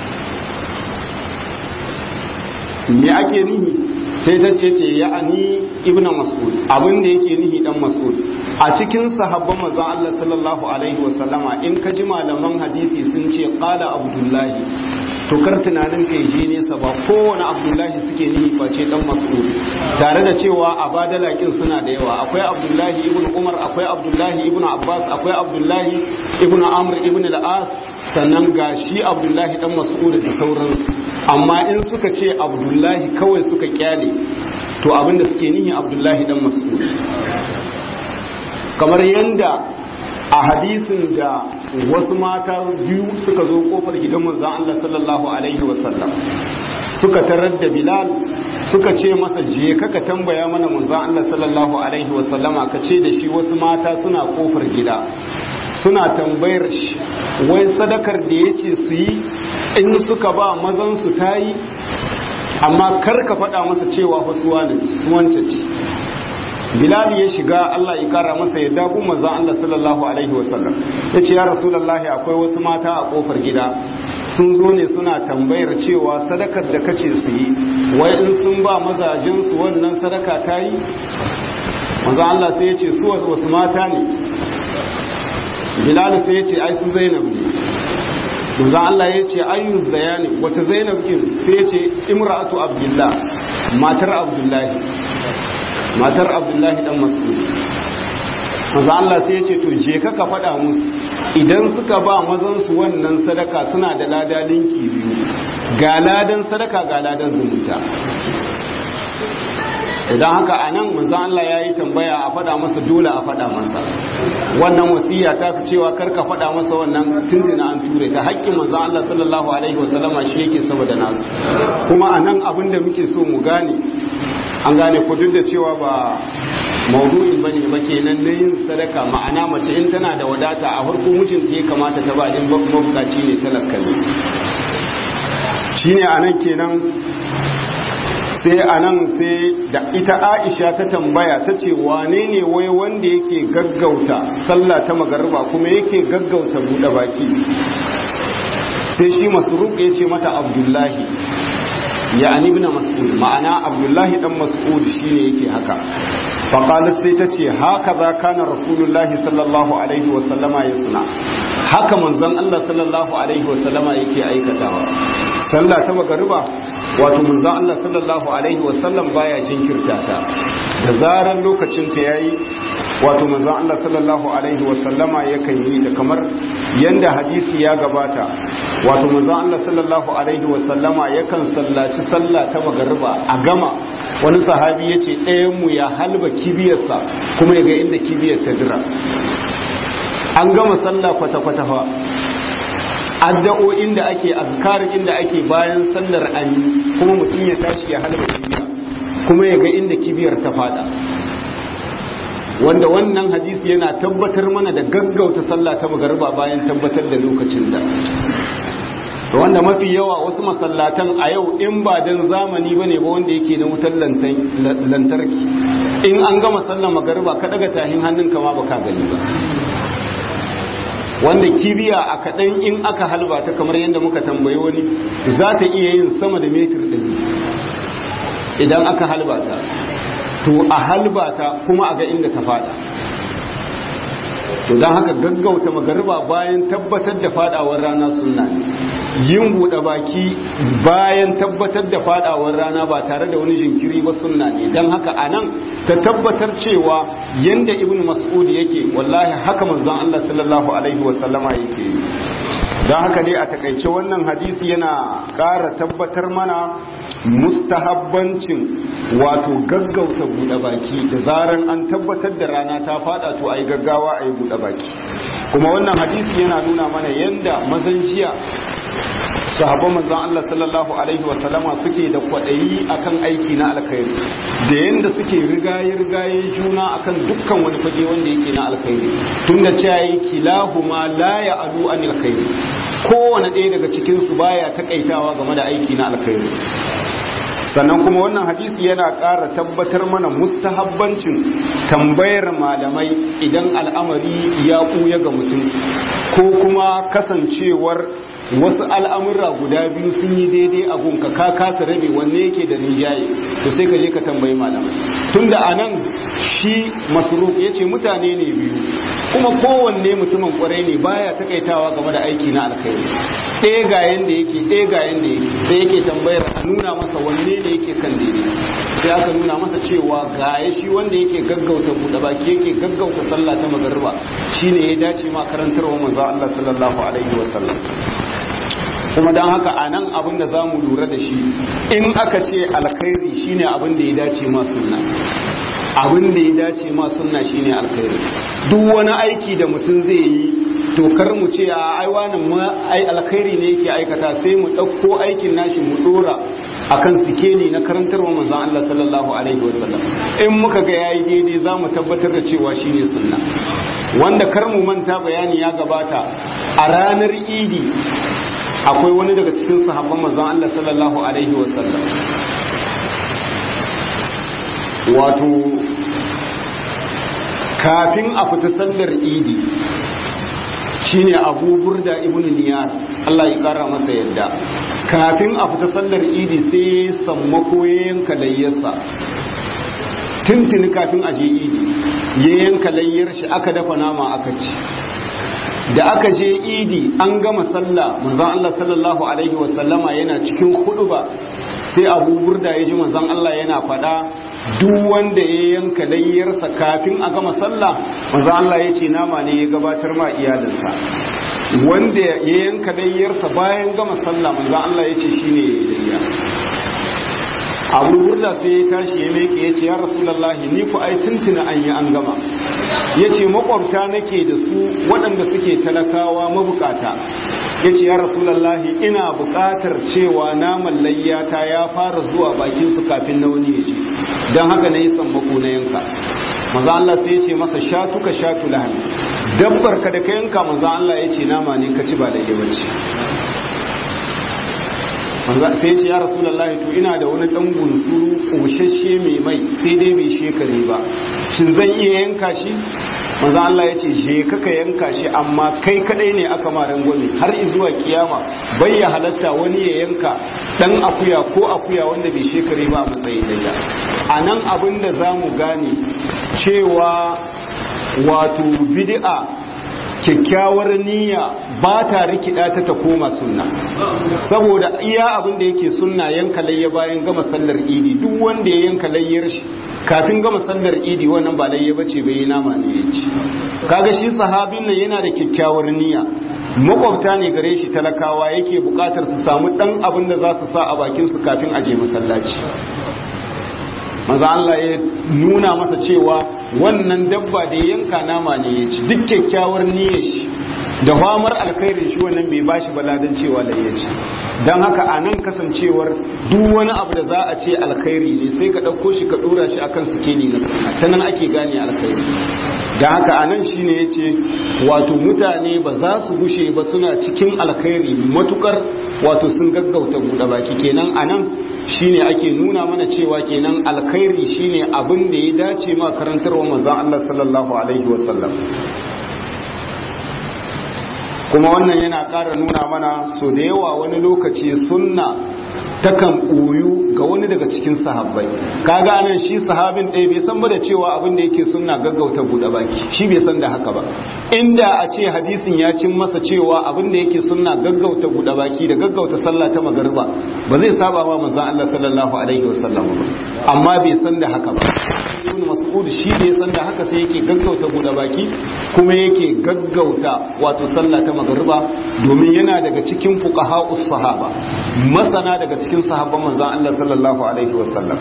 me ake nihi sai ta ce ce ya'ani ibnu mas'ud abin da yake nihi dan mas'ud a cikin sahabban manzon Allah sallallahu alaihi wa sallama in ka ji malaman hadisi sun ce qala abdullahi to kar tunanin kai je nesa ba kowane abdullahi suke nihi face dan mas'ud tare da cewa a badalakin suna da yawa akwai abdullahi ibn umar akwai abdullahi ibn abbas akwai abdullahi ibn amr ibn al-as sannan ga shi abdullahi dan mas'ud da sauransu amma in suka ce abdullahi kawai suka kyale to abinda suke nihi abdullahi dan mas'ud kamar yanda a hadisin da wasu mata biyu suka zo kofar gidan manzon Allah sallallahu alaihi wasallam suka tarar da Bilal suka ce masa je kaka tambaya mana manzon Allah sallallahu alaihi wasallama ka ce da shi wasu mata suna kofar gida suna tambayar shi wai sadakar da ya ce su yi in suka ba mazan su ta yi amma kar ka faɗa masa cewa wasu wance ce bilal ya shiga Allah ya kara masa ya dagu manzon Allah sallallahu alaihi wasallam ya ce ya rasulullahi akwai wasu mata a kofar gida sun zo ne suna tambayar cewa sadakar da kace su yi wai in sun ba mazajen su wannan sadaka ta yi manzon Allah sai ya ce su wasu mata ne bilal sai ya ce ai su zainab ne manzon Allah ya ce ayyu zayani wace zainab din sai ya ce imra'atu abdullah matar abdullahi matar abdullahi dan mas'ud manzon Allah sai ya ce to je ka ka faɗa musu idan suka ba mazan su wannan sadaka suna da lada linki biyu ga ladan sadaka ga ladan zumunta idan haka a nan manzan Allah ya yi tambaya a faɗa masa dole a faɗa masa wannan wasiya ta su cewa karka faɗa masa wannan tuntuna an ture ta haƙƙin manzan Allah sallallahu alaihi wasallama shi yake saboda nasu kuma a nan abin da muke so mu gane an gane ku duk da cewa ba maudu'in bane ba kenan na yin sadaka ma'ana mace in tana da wadata a farko mijinta ya kamata ta ba din mabukaci ne talaka ne shine anan kenan sai anan sai da ita Aisha ta tambaya ta ce wane ne wai wanda yake gaggauta sallah ta magariba kuma yake gaggauta buɗe baki sai shi masruq ya ce mata Abdullahi ya ani ibn mas'ud ma'ana Abdullahi dan Mas'ud shine yake haka faqalat sai ta ce haka za kana rasulullahi sallallahu alaihi wa sallama yasna haka manzon Allah sallallahu alaihi wa sallama yake aikatawa sallah ta magariba wato manzon Allah sallallahu alaihi wasallam baya jinkirta ta da zaran lokacin ta yayi wato manzon Allah sallallahu alaihi wasallama yakan yi ta kamar yanda hadisi ya gabata wato manzon Allah sallallahu alaihi wasallama yakan sallaci sallah ta magariba a gama wani sahabi yace ɗayan mu ya halba kibiyarsa kuma ya ga inda kibiyar ta jira an gama sallah kwata-kwata fa addu'o'in da ake azkarin inda ake bayan sallar ami kuma mutum ya tashi ya halba kibiya kuma ya ga inda kibiyar ta fada wanda wannan hadisi yana tabbatar mana da gaggauta sallah ta magariba bayan tabbatar da lokacin da wanda mafi yawa wasu masallatan a yau in ba dan zamani bane ba wanda yake na wutar lantarki in an gama sallar magariba ka daga tahin hannunka ma baka gani ba wanda kibiya a kaɗan in aka halba ta kamar yadda muka tambayi wani za ta iya yin sama da metir ɗari idan aka halba ta to a halba ta kuma a ga inda ta fada to don haka gaggauta magariba bayan tabbatar da fadawar rana sunna ne yin buɗe baki bayan tabbatar da fadawar rana ba tare da wani jinkiri ba sunna ne don haka a nan ta tabbatar cewa yanda ibn mas'ud yake wallahi haka manzon Allah sallallahu alaihi wasallama yake don haka dai a takaice wannan hadisi yana ƙara tabbatar mana mustahabbancin wato gaggauta buɗe baki da zaran an tabbatar da rana ta fada to ayi gaggawa ayi buɗe baki kuma wannan hadisi yana nuna mana yanda mazan jiya sahabban manzon Allah sallallahu alaihi wasallama suke da kwaɗayi akan aiki na alkhairi da yanda suke rigaye rigaye juna akan dukkan wani fage wanda yake na alkhairi tunda cewa yi kilahuma la ya'alu an alkhairi kowane ɗaya daga cikin su baya takaitawa game da aiki na alkhairi sannan kuma wannan hadisi yana ƙara tabbatar mana mustahabbancin tambayar malamai idan al'amari ya ɓuya ga mutum ko kuma kasancewar wasu al'amurra guda biyu sun yi daidai a gunka ka kasa rabe wanne yake da rinjaye to sai ka je ka tambayi malamai tunda a nan shi masruf ya ce mutane ne biyu kuma kowanne mutumin kwarai ne baya takaitawa game da aiki na alkhairi ɗaya ga yanda yake ɗaya ga yanda yake sai yake tambayar a nuna masa wanne ne yake kan daidai sai aka nuna masa cewa ga ya shi wanda yake gaggauta buɗe baki yake gaggauta sallah ta magariba shine ya dace ma karantarwa manzo Allah sallallahu alaihi wasallam kuma don haka a nan abin da za mu lura da shi in aka ce alkhairi shine abin da ya dace ma sunna abin da ya dace ma sunna shine alkhairi duk wani aiki da mutum zai yi to kar mu ce a ai wani ma ai alkhairi ne yake aikata sai mu ɗauko aikin nashi mu dora akan sikeli na karantarwa manzon Allah sallallahu alaihi wasallam in muka ga yayi daidai za mu tabbatar da cewa shine sunna wanda kar mu manta bayani ya gabata a ranar idi akwai wani daga cikin sahabban manzon Allah sallallahu alaihi wasallam wato kafin a fita sallar idi shine abu burda ibn niyar Allah ya kara masa yadda kafin a fita sallar idi sai sammako ya yanka layyarsa tuntuni kafin a je idi ya yanka layyar shi aka dafa nama aka ci da aka je idi an gama sallah manzon Allah sallallahu alaihi wasallama yana cikin huduba sai abu burda ya ji manzon Allah yana faɗa duk wanda ya yanka layyarsa kafin a gama sallah manzon Allah ya ce nama ne ya gabatar ma iyalinsa wanda ya yanka layyarsa bayan gama sallah manzon Allah ya ce shine ya layya abu burda sai ya tashi ya meke ya ce ya rasulallahi ni ku ai tuntuna an yi an gama ya ce makwabta nake da su waɗanda suke talakawa mabukata ya ce ya rasulallahi ina buƙatar cewa naman layyata ya fara zuwa bakinsu kafin na wani ya ce don haka na yi sammako na yanka maza Allah sai ya ce masa shatuka shatu lahani dabbar ka da ka yanka maza Allah ya ce nama ne ka ci ba da yawanci sai ce ya rasulullahi to ina da wani dan gunsuru koshashe mai mai sai dai bai shekare ba shin zan iya yanka shi manzo Allah ya ce je kaka yanka shi amma kai kadai ne aka ma rangwame har zuwa kiyama bai ya halatta wani ya yanka dan akuya ko akuya wanda bai shekare ba a matsayin daya anan abin da zamu gane cewa wato bid'a kyakkyawar niyya ba ta rikida ta ta koma sunna saboda iya abin da yake sunna yanka layya bayan gama sallar idi duk wanda ya yanka layyar shi kafin gama sallar idi wannan ba layya bace bai nama ne ya ci kaga shi sahabin nan yana da kyakkyawar niyya makwabta ne gare shi talakawa yake bukatar su samu dan abin da za su sa a bakin su kafin aje masallaci maza Allah ya nuna masa cewa wannan dabba da yanka nama ne ya ci duk kyakkyawar niyyar shi da famar alkhairin shi wannan bai bashi baladan cewa da ya ci don haka a nan kasancewar duk wani abu da za a ce alkhairi ne sai ka ɗauko shi ka ɗora shi akan sikeli na sunna ta nan ake gane alkhairi don haka a nan shine ya ce wato mutane ba za su gushe ba suna cikin alkhairi matukar wato sun gaggauta buɗe baki kenan a nan shine ake nuna mana cewa kenan alkhairi shine abin da ya dace ma karantarwa manzon Allah sallallahu alaihi wasallam kuma wannan yana ƙara nuna mana so da yawa wani lokaci sunna takan ɓoyu ga wani daga cikin sahabbai kaga anan shi sahabin ɗaya bai san ba da cewa abin da yake sunna gaggauta buɗe baki shi bai san da haka ba inda a ce hadisin ya cin masa cewa abin da yake sunna gaggauta buɗe baki da gaggauta sallah ta magariba ba zai saba wa manzon Allah sallallahu alaihi wasallam ba amma bai san da haka ba ibn mas'ud shi ne san da haka sai yake gaggauta buɗe baki kuma yake gaggauta wato sallah ta magariba domin yana daga cikin fuqaha'us sahaba masana daga cikin sahabban manzon Allah sallallahu alaihi wasallam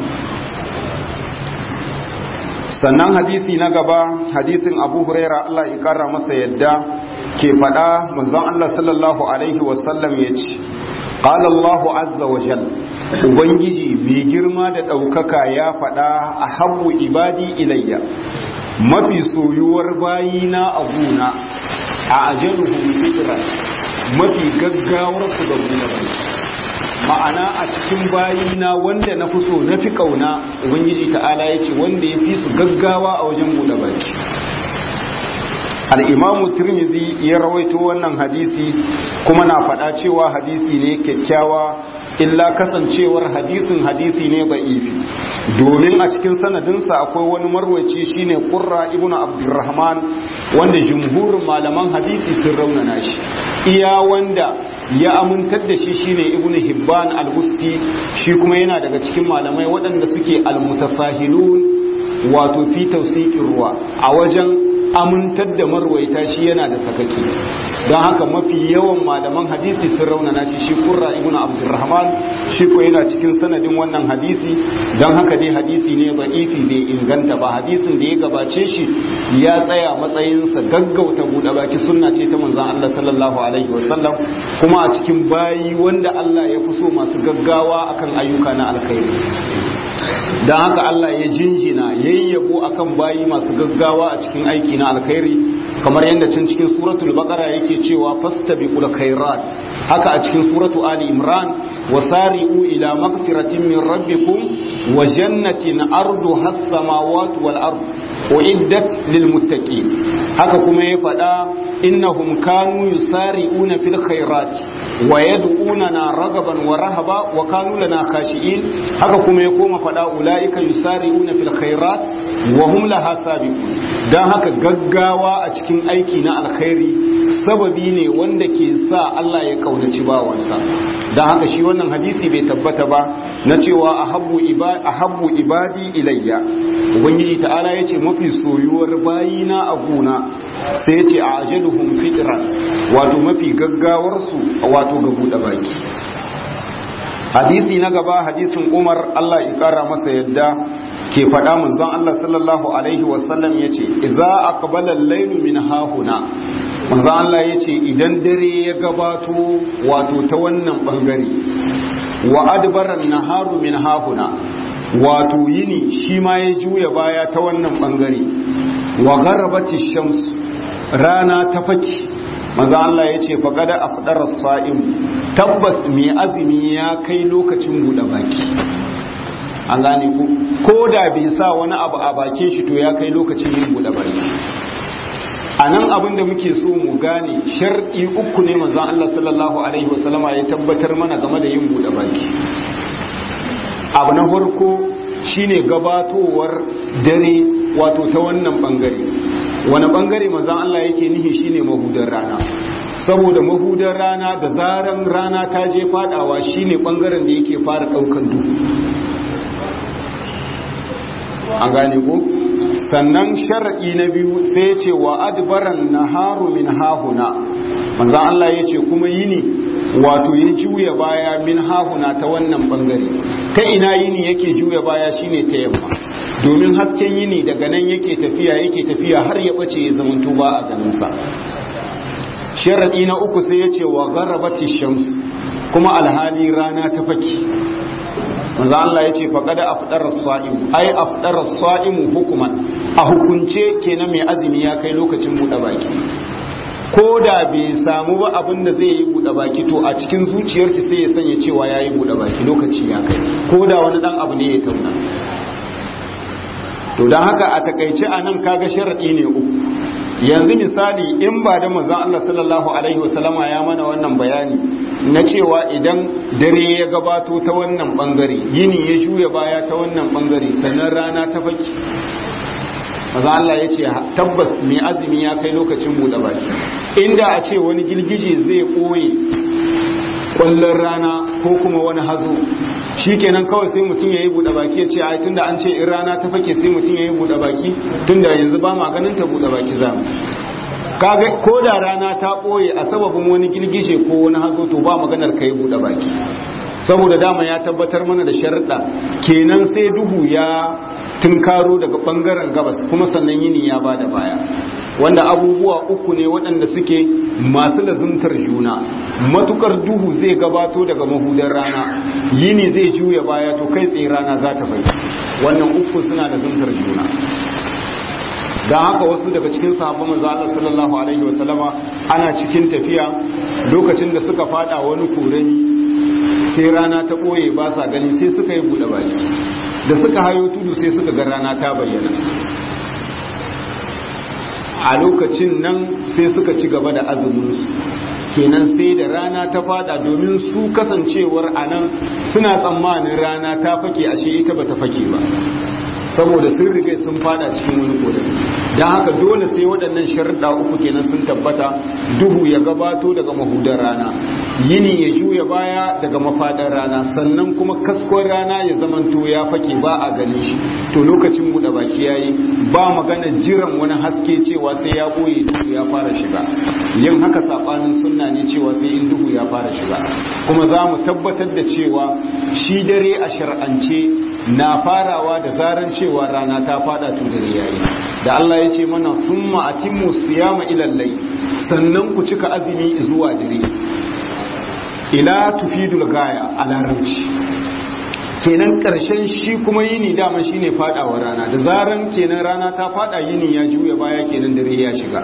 sannan hadisi na gaba hadisin Abu Huraira Allah ya kara masa yadda ke faɗa manzon Allah sallallahu alaihi wasallam ya ce qala Allah azza wa jalla ubangiji mai girma da ɗaukaka ya faɗa a habu ibadi ilayya mafi soyuwar bayina a guna a ajaluhum fitran mafi gaggawar su ga guna ma'ana a cikin bayina wanda na fi so na fi kauna ubangiji ta'ala ya ce wanda ya fi su gaggawa a wajen buɗe baki al'imamu turmizi ya rawaito wannan hadisi kuma na faɗa cewa hadisi ne kyakkyawa illa kasancewar hadisin hadisi ne ba'ifi domin a cikin sanadinsa akwai wani marwaci shine qurra ibnu abdurrahman wanda jumhurin malaman hadisi sun raunana shi iya wanda ya amintar da shi shine ibnu hibban al-busti shi kuma yana daga cikin malamai waɗanda suke al-mutasahilun wato fi tawsiqir ruwa a wajen amintar da marwaita shi yana da sakaki don haka mafi yawan malaman hadisi sun raunana shi shi kurra ibn abdurrahman shi ko yana cikin sanadin wannan hadisi don haka dai hadisi ne ba ifi bai inganta ba hadisin da ya gabace shi ya tsaya matsayinsa gaggauta buɗe baki sunna ce ta manzon Allah sallallahu alaihi wasallam kuma a cikin bayi wanda Allah ya fi so masu gaggawa akan ayyuka na alkhairi don haka Allah ya jinjina yayyabo akan bayi masu gaggawa a cikin aiki na alkhairi kamar yadda cin cikin suratul baqara yake cewa fastabiqul khairat haka a cikin suratu ali imran wasari'u ila magfiratin min rabbikum wa jannatin arduha as-samawati wal ard uiddat lil muttaqin haka kuma ya faɗa innahum kanu yusari'una fil khairat wa yad'unana ragaban wa rahaba wa kanu lana khashi'in haka kuma ya koma faɗa ulaika yusari'una fil khairat wa hum laha sabiqun dan haka gaggawa a cikin aiki na alkhairi sababi ne wanda ke sa Allah ya kaunaci bawansa dan haka shi wannan hadisi bai tabbata ba na cewa ahabbu ibadi ahabbu ibadi ilayya ubangiji ta'ala yace mafi soyuwar bayina a gona sai yace a ajaluhum fitran wato mafi gaggawar su wato ga buɗe baki hadisi na gaba hadisin umar allah ya kara masa yadda ke faɗa manzon allah sallallahu alaihi wasallam ya ce idza aqbala al-laylu min hahuna manzon allah ya ce idan dare ya gabato wato ta wannan bangare wa adbara naharu min hahuna wato yini shi ma ya juya baya ta wannan bangare wa gharabati shams rana ta faki maza Allah ya ce faƙada a faɗar sa'im tabbas mai azumi ya kai lokacin buɗe baki an gane ku ko da bai sa wani abu a bakin shi to ya kai lokacin yin buɗe baki a nan abin da muke so mu gane shar'i uku ne manzan Allah sallallahu alaihi wasallama ya tabbatar mana game da yin buɗe baki abu na farko shine gabatowar dare wato ta wannan bangare wani bangare manzan Allah yake nihi shine mahudar rana saboda mahudar rana da zaran rana ta je fadawa shine bangaren da yake fara daukan duhu an gane ko sannan shar'i na biyu sai ce wa adbaran naharu min hahuna manzan Allah yace kuma yini wato ya juya baya min hahuna ta wannan bangare ta ina yini yake juya baya shine ta yamma domin hasken yini daga nan yake tafiya yake tafiya har ya bace ya zamanto ba a ganinsa sharadi na uku sai ya ce wa gharabati shams kuma alhali rana ta faki manzo Allah ya ce faqad afdara as-sa'im ai afdara as-sa'im hukuman a hukunce kenan mai azumi ya kai lokacin buɗe baki ko da bai samu ba abin da zai yi buɗe baki to a cikin zuciyarsa sai ya sanya cewa ya yi buɗe baki lokaci ya kai ko da wani ɗan abu ne ya tauna to don haka a takaice a nan kaga sharaɗi ne uku yanzu misali in ba da manzon Allah sallallahu alaihi wasallama ya mana wannan bayani na cewa idan dare ya gabato ta wannan bangare yini ya juya baya ta wannan bangare sannan rana ta faki maza Allah ya ce tabbas mai azumi ya kai lokacin buɗe baki inda a ce wani girgije zai ɓoye ƙwallon rana ko kuma wani hazo shi kenan kawai sai mutum ya yi buɗe baki ya ce ai tunda an ce in rana ta fake sai mutum ya yi buɗe baki tunda yanzu ba ma ganin ta buɗe baki za mu kaga ko da rana ta ɓoye a sababin wani girgije ko wani hazo to ba maganar ka yi buɗe baki saboda dama ya tabbatar mana da sharuɗa kenan sai duhu ya tunkaro daga ɓangaren gabas kuma sannan yini ya ba da baya wanda abubuwa uku ne waɗanda suke masu lazimtar juna matukar duhu zai gabato daga mahudar rana yini zai juya baya to kai tsaye rana za ta fai wannan uku suna lazimtar juna don haka wasu daga cikin sahabban manzo Allah sallallahu alaihi wasallama ana cikin tafiya lokacin da suka fada wani korani sai rana ta ɓoye ba sa gani sai suka yi buɗe baki da suka hayo tudu sai suka ga rana ta bayyana a lokacin nan sai suka ci gaba da azuminsu kenan sai da rana ta fada domin su kasancewar a nan suna tsammanin rana ta fake ashe ita ba ta fake ba saboda sun riga sun fada cikin wani kodari don haka dole sai waɗannan sharuɗa uku kenan sun tabbata duhu ya gabato daga mahudar rana yini ya juya baya daga mafaɗar rana sannan kuma kaskon rana ya zamanto ya fake ba a ganin shi to lokacin buɗe baki yayi ba magana jiran wani haske cewa sai ya ɓoye duhu ya fara shiga yin haka saɓanin sunna ne cewa sai in duhu ya fara shiga kuma za mu tabbatar da cewa shi dare a shar'ance na farawa da zaran cewa rana ta fada to dare yayi da Allah ya ce mana thumma atimmu siyama ila layl sannan ku cika azumi zuwa dare ila tufidul gaya a larabci kenan karshen shi kuma yini dama shine fadawa rana da zaran kenan rana ta fada yini ya juya baya kenan dare ya shiga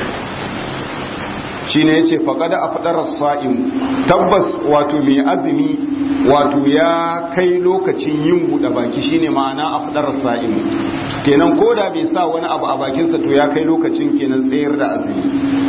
shine yace faqada afdara sa'im tabbas wato mai azumi wato ya kai lokacin yin buɗe baki shine ma'ana afdara sa'im kenan koda bai sa wani abu a bakinsa to ya kai lokacin kenan tsayar da azumi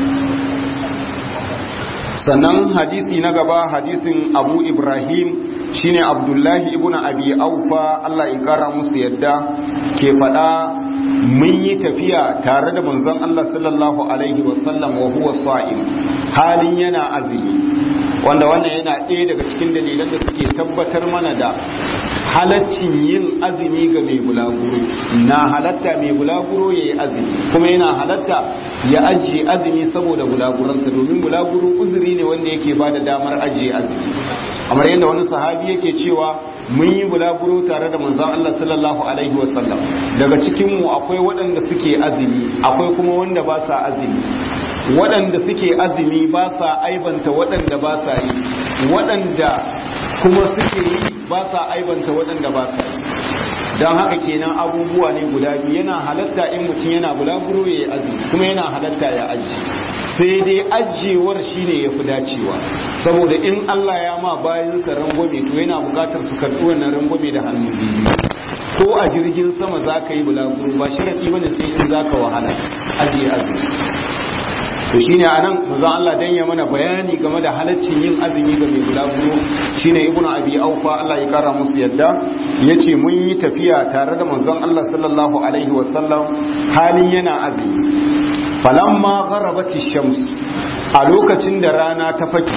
sannan hadisi na gaba hadisin abu ibrahim shine abdullahi ibn abi aufa Allah ya kara musu yadda ke faɗa mun yi tafiya tare da manzon Allah sallallahu alaihi wasallam wa huwa sa'im halin yana azumi wanda wannan yana ɗaya daga cikin dalilan da suke tabbatar mana da halaccin yin azumi ga mai bulaguro na halatta mai bulaguro ya yi azumi kuma yana halatta ya ajiye azumi saboda bulaguransa domin bulaguro uzuri ne wanda yake ba da damar ajiye azumi a kamar yadda wani sahabi yake cewa mun yi bulaguro tare da manzon Allah sallallahu alaihi wasallam daga cikin mu akwai waɗanda suke azumi akwai kuma wanda ba sa azumi waɗanda suke azumi ba sa aibanta waɗanda ba sa yi waɗanda kuma suke yi ba sa aibanta waɗanda ba sa yi don haka kenan abubuwa ne guda biyu yana halatta in mutum yana bulaguro ya yi azumi kuma yana halatta ya aji sai dai ajiyewar shine ya fi dacewa saboda in Allah ya ma bayansa rangwame to yana bukatar su karɓi wannan rangwame da hannu biyu ko a jirgin sama za ka yi bulaguro ba sharaɗi bane sai in za ka wahala ajiye azumi to shine anan manzon Allah dan ya mana bayani game da halaccin yin azumi ga mai bulaguro shine ibnu abi aufa Allah ya kara musu yadda yace mun yi tafiya tare da manzon Allah sallallahu alaihi wasallam halin yana azumi falamma gharabati shams a lokacin da rana ta faki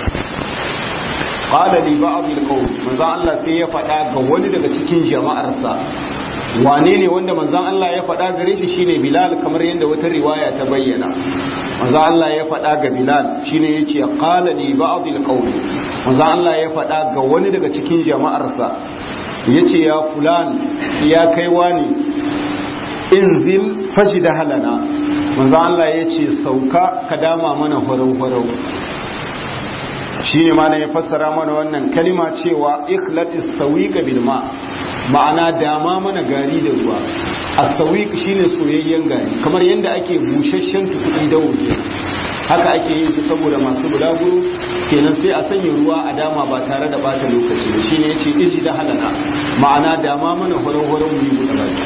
qala li ba'd al-qawm manzon Allah sai ya faɗa ga wani daga cikin jama'arsa wane ne wanda manzon Allah ya faɗa gare shi shine Bilal kamar yadda wata riwaya ta bayyana manzon Allah ya faɗa ga Bilal shine yace qala li ba'd al-qawm manzon Allah ya faɗa ga wani daga cikin jama'arsa yace ya fulan ya kai wani inzil fajida halana manzon Allah yace sauka ka dama mana farau farau shine ma ya fassara mana wannan kalima cewa ikhlatis sawiqa bil ma' ma'ana dama mana gari da ruwa as-sawiq shine soyayyen gari kamar yadda ake busasshen tukudi da wuce haka ake yin shi saboda masu bulaguro kenan sai a sanya ruwa a dama ba tare da bata lokaci ba shine yace iji da halana ma'ana dama mana horon-horon mu yi buɗe baki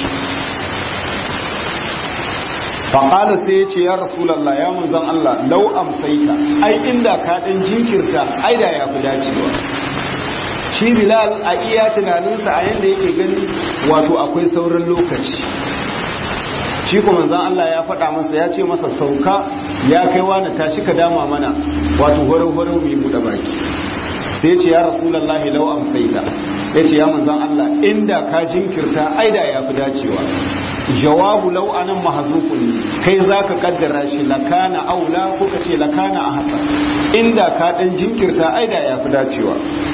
faƙala sai ya ce ya rasulallah ya manzan Allah lau amsaita ai inda ka ɗan jinkirta ai da ya fi dacewa shi bilal a iya tunaninsa a yadda yake gani wato akwai sauran lokaci shi kuma zan Allah ya faɗa masa ya ce masa sauka ya kai wani tashi ka dama mana wato horo-horo mai buɗe baki sai ce ya rasulallah lau amsaita ya ce ya manzan Allah inda ka jinkirta aida ya fi dacewa jawabu lau anan mahazukun kai za ka kaddara shi lakana aula ko ka ce lakana a hasa inda ka ɗan jinkirta aida ya fi dacewa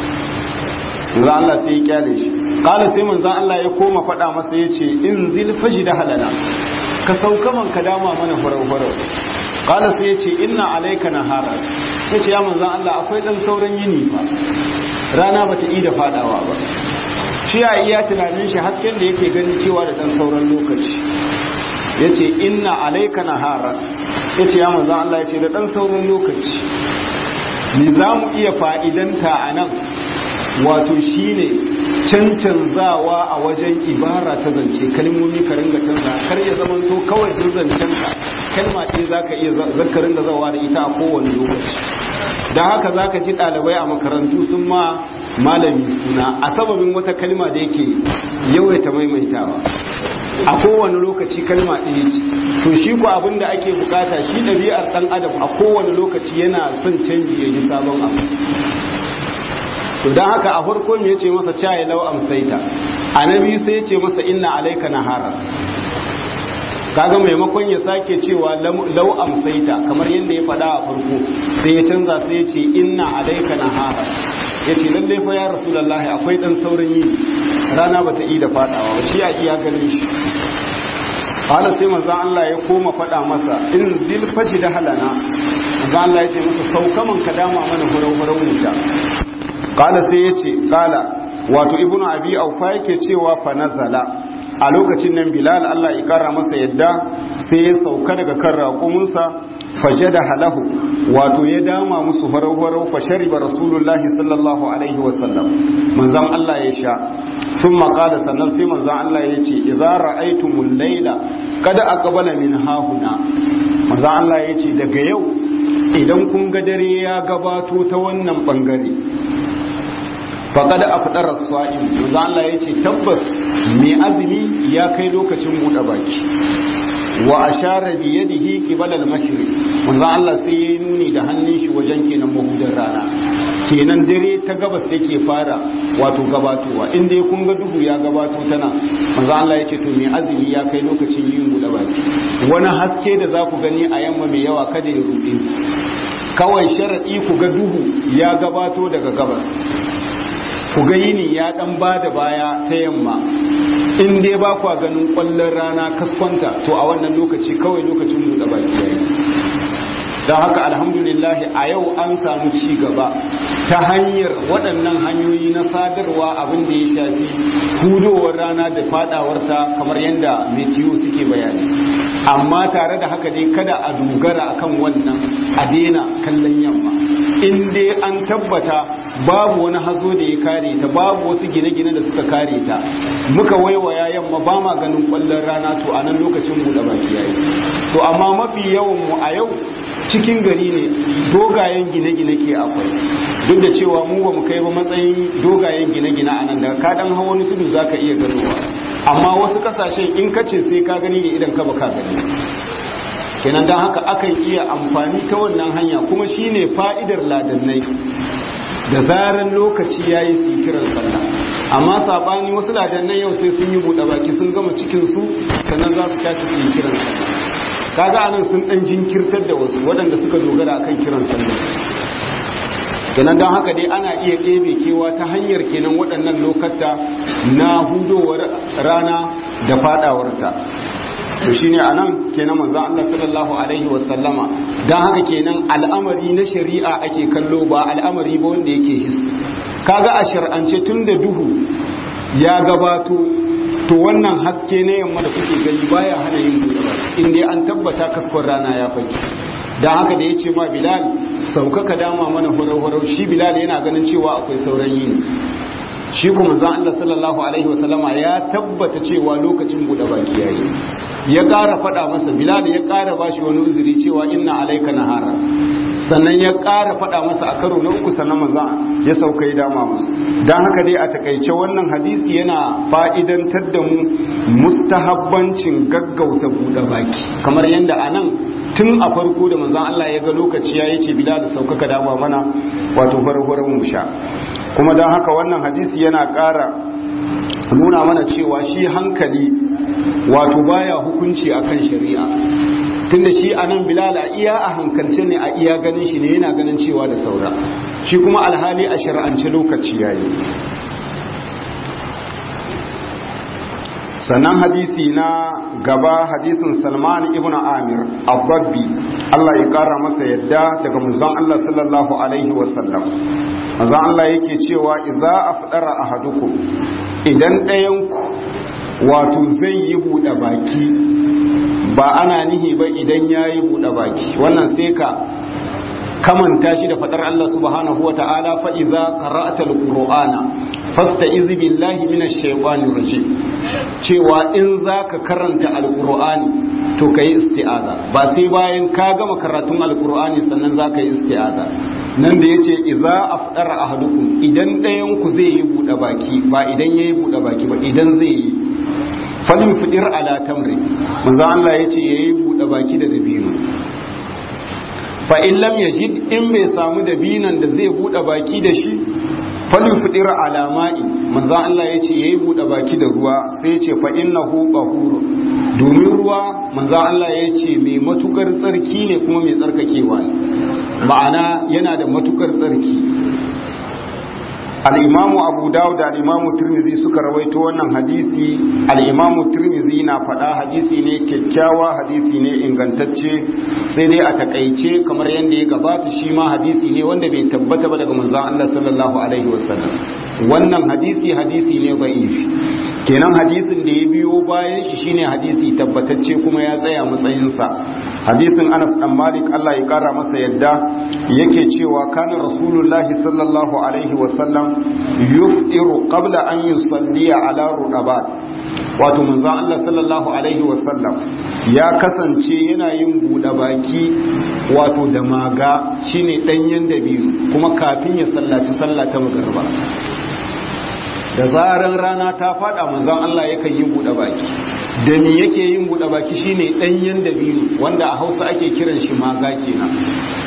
manzo Allah sai ya kyale shi kala sai manzo Allah ya koma faɗa masa yace in zil fajida halana ka sauka man ka dama mana farau farau kala sai yace inna alayka nahara yace ya manzo Allah akwai dan sauran yini fa rana bata yi da fadawa ba shi ya iya tunanin shi hasken da yake ganin cewa da dan sauran lokaci yace inna alayka nahara yace ya manzo Allah yace da dan sauran lokaci ni za mu iya fa'idanta a nan wato shine cancanzawa a wajen ibara ta zance kalmomi ka ringa canza kar ya zama to kawai duk zancen ka kalma ce zaka iya zaka ringa zawa da ita a kowane lokaci dan haka zaka ji ɗalibai a makarantu sun ma malami suna a sababin wata kalma da yake yawaita maimaitawa a kowane lokaci kalma ɗaya ce to shi ko abin da ake bukata shi ɗabi'ar ɗan adam a kowane lokaci yana son canji ya ji sabon abu to don haka a farko ya ce masa caye lau amsaita a na biyu sai ya ce masa inna alaika nahara kaga maimakon ya sake cewa lau amsaita kamar yadda ya faɗa a farko sai ya canza sai ya ce inna alaika nahara ya ce lallai fa ya rasulullahi akwai ɗan sauran yi rana ba ta yi da faɗawa ba shi a iya ganin shi Hala sai manzan Allah ya koma faɗa masa in zil faji da halana manzan Allah ya ce masa saukaman ka dama mana hurau-hurau wuta kala sai ya ce kala wato ibnu abi aufa yake cewa fa nazala a lokacin nan bilal Allah ya kara masa yadda sai ya sauka daga kan raƙuminsa fajada halahu wato ya dama musu farau-farau fa shariba rasulullahi sallallahu alaihi wasallam manzon Allah ya sha tun makala sannan sai manzon Allah ya ce idza ra'aytumul layla kada aqbala min hahuna manzon Allah ya ce daga yau idan kun ga dare ya gabato ta wannan bangare faƙada a fitar rasuwa'in yanzu Allah ya ce tabbas mai azumi ya kai lokacin buɗe baki wa a share biye da hiki balal mashiri wanzan Allah sai ya yi nuni da hannun shi wajen kenan mahudar rana kenan dare ta gabas yake fara wato gabatowa inda ya kunga duhu ya gabato tana wanzan Allah ya ce to mai azumi ya kai lokacin yin buɗe baki wani haske da za ku gani a yamma mai yawa kada ya ruɗe kawai sharaɗi ku ga duhu ya gabato daga gabas ku ga yini ya ɗan ba da baya ta yamma in dai ba kwa ganin ƙwallon rana kaskwanta to a wannan lokaci kawai lokacin buɗe baki yayi don haka alhamdulillah a yau an samu ci gaba ta hanyar waɗannan hanyoyi na sadarwa abin da ya shafi hudowar rana da fadawarta kamar yadda metiyo suke bayani amma tare da haka dai kada a dogara akan wannan a daina kallon yamma in dai an tabbata babu wani hazo da ya kare ta babu wasu gine-gine da suka kare ta muka waiwaya yamma ba ma ganin kwallon rana to a nan lokacin buɗe baki yayi to amma mafi yawan mu a yau cikin gari ne dogayen gine-gine ke akwai duk da cewa mu ba mu kai ba matsayin dogayen gine-gine a nan daga ka dan hawa wani tudu zaka iya ganowa amma wasu kasashen in ka ce sai ka gani ne idan ka ba ka gani kenan dan haka akan iya amfani ta wannan hanya kuma shine fa'idar ladannai da zaran lokaci yayi su kiran sallah amma sabani wasu ladannai yau sai sun yi buɗe baki sun gama cikin su sannan za su tashi su yi kiran sallah kaga anan sun dan jinkirtar da wasu waɗanda suka dogara akan kiran sallah kenan don haka dai ana iya ɗebe kewa ta hanyar kenan waɗannan lokata na hudowar rana da fadawarta to shine anan kenan manzo Allah sallallahu alaihi wasallama dan haka kenan al'amari na shari'a ake kallo ba al'amari ba wanda yake his kaga a shar'ance tunda duhu ya gabato to wannan haske na yamma da kuke gani baya hana yin buɗe in dai an tabbata kaskon rana ya faki dan haka da yace ma Bilal saukaka dama mana horau-horau shi Bilal yana ganin cewa akwai sauran yini shi kuma zan Allah sallallahu alaihi wasallama ya tabbata cewa lokacin buɗe baki yayi ya ƙara faɗa masa Bilal ya ƙara bashi wani uzuri cewa inna alaika nahara sannan ya ƙara faɗa masa a karo na uku sannan maza ya sauka ya dama musu don haka dai a takaice wannan hadisi yana fa'idantar da mu mustahabbancin gaggauta buɗe baki kamar yadda a nan tun a farko da manzan Allah ya ga lokaci ya yi ce bila da saukaka dama mana wato farfarar mu sha kuma don haka wannan hadisi yana ƙara nuna mana cewa shi hankali wato baya hukunci akan shari'a tunda shi a nan bilal a iya a hankalce ne a iya ganin shi ne yana ganin cewa da saura shi kuma alhali a shari'ance lokaci yayi sannan hadisi na gaba hadisin salman ibn amir abbabbi Allah ya kara masa yadda daga manzon Allah sallallahu alaihi wasallam manzon Allah yake cewa idza afdara ahadukum idan ɗayan ku wato zai yi buɗe baki ba ana nihi ba idan ya yi buɗe baki wannan sai ka kamanta shi da faɗar Allah subhanahu wa ta'ala fa'iza qara'atal qur'ana fasta izi billahi minash shaitanir rajim cewa in zaka karanta alqur'ani to kai isti'aza ba sai bayan ka gama karatun alqur'ani sannan zaka yi isti'aza nan da yace idza afdara ahadukum idan ɗayan ku zai yi buɗe baki ba idan yayi buɗe baki ba idan zai yi falin fidir ala tamri manzo Allah yace yayi buɗe baki da dabino fa in lam yajid in bai samu dabinan da zai buɗe baki da shi falin fidir ala ma'i manzo Allah yace yayi buɗe baki da ruwa sai yace fa innahu qahur domin ruwa manzo Allah yace mai matukar tsarki ne kuma mai tsarkakewa ne ma'ana yana da matukar tsarki al'imamu abu dawud da al'imamu turmizi suka rawaito wannan hadisi al'imamu turmizi na faɗa hadisi ne kyakkyawa hadisi ne ingantacce sai dai a takaice kamar yadda ya gabata shi ma hadisi ne wanda bai tabbata ba daga manzan Allah sallallahu alaihi wasallam wannan hadisi hadisi ne ba'ifi kenan hadisin da ya biyo bayan shi shine hadisi tabbatacce kuma ya tsaya matsayinsa hadisin Anas dan Malik Allah ya kara masa yadda yake cewa kana rasulullahi sallallahu alaihi wasallam yufiru qabla an yusalliya ala rudabat wato manzon Allah sallallahu alaihi wasallam ya kasance yana yin buɗe baki wato da maga shine danyen dabiru kuma kafin ya sallaci sallah ta magriba da zaran rana ta fada manzon Allah yakan yi buɗe baki da me yake yin buɗe baki shine danyen dabiru wanda a Hausa ake kiran shi maga kenan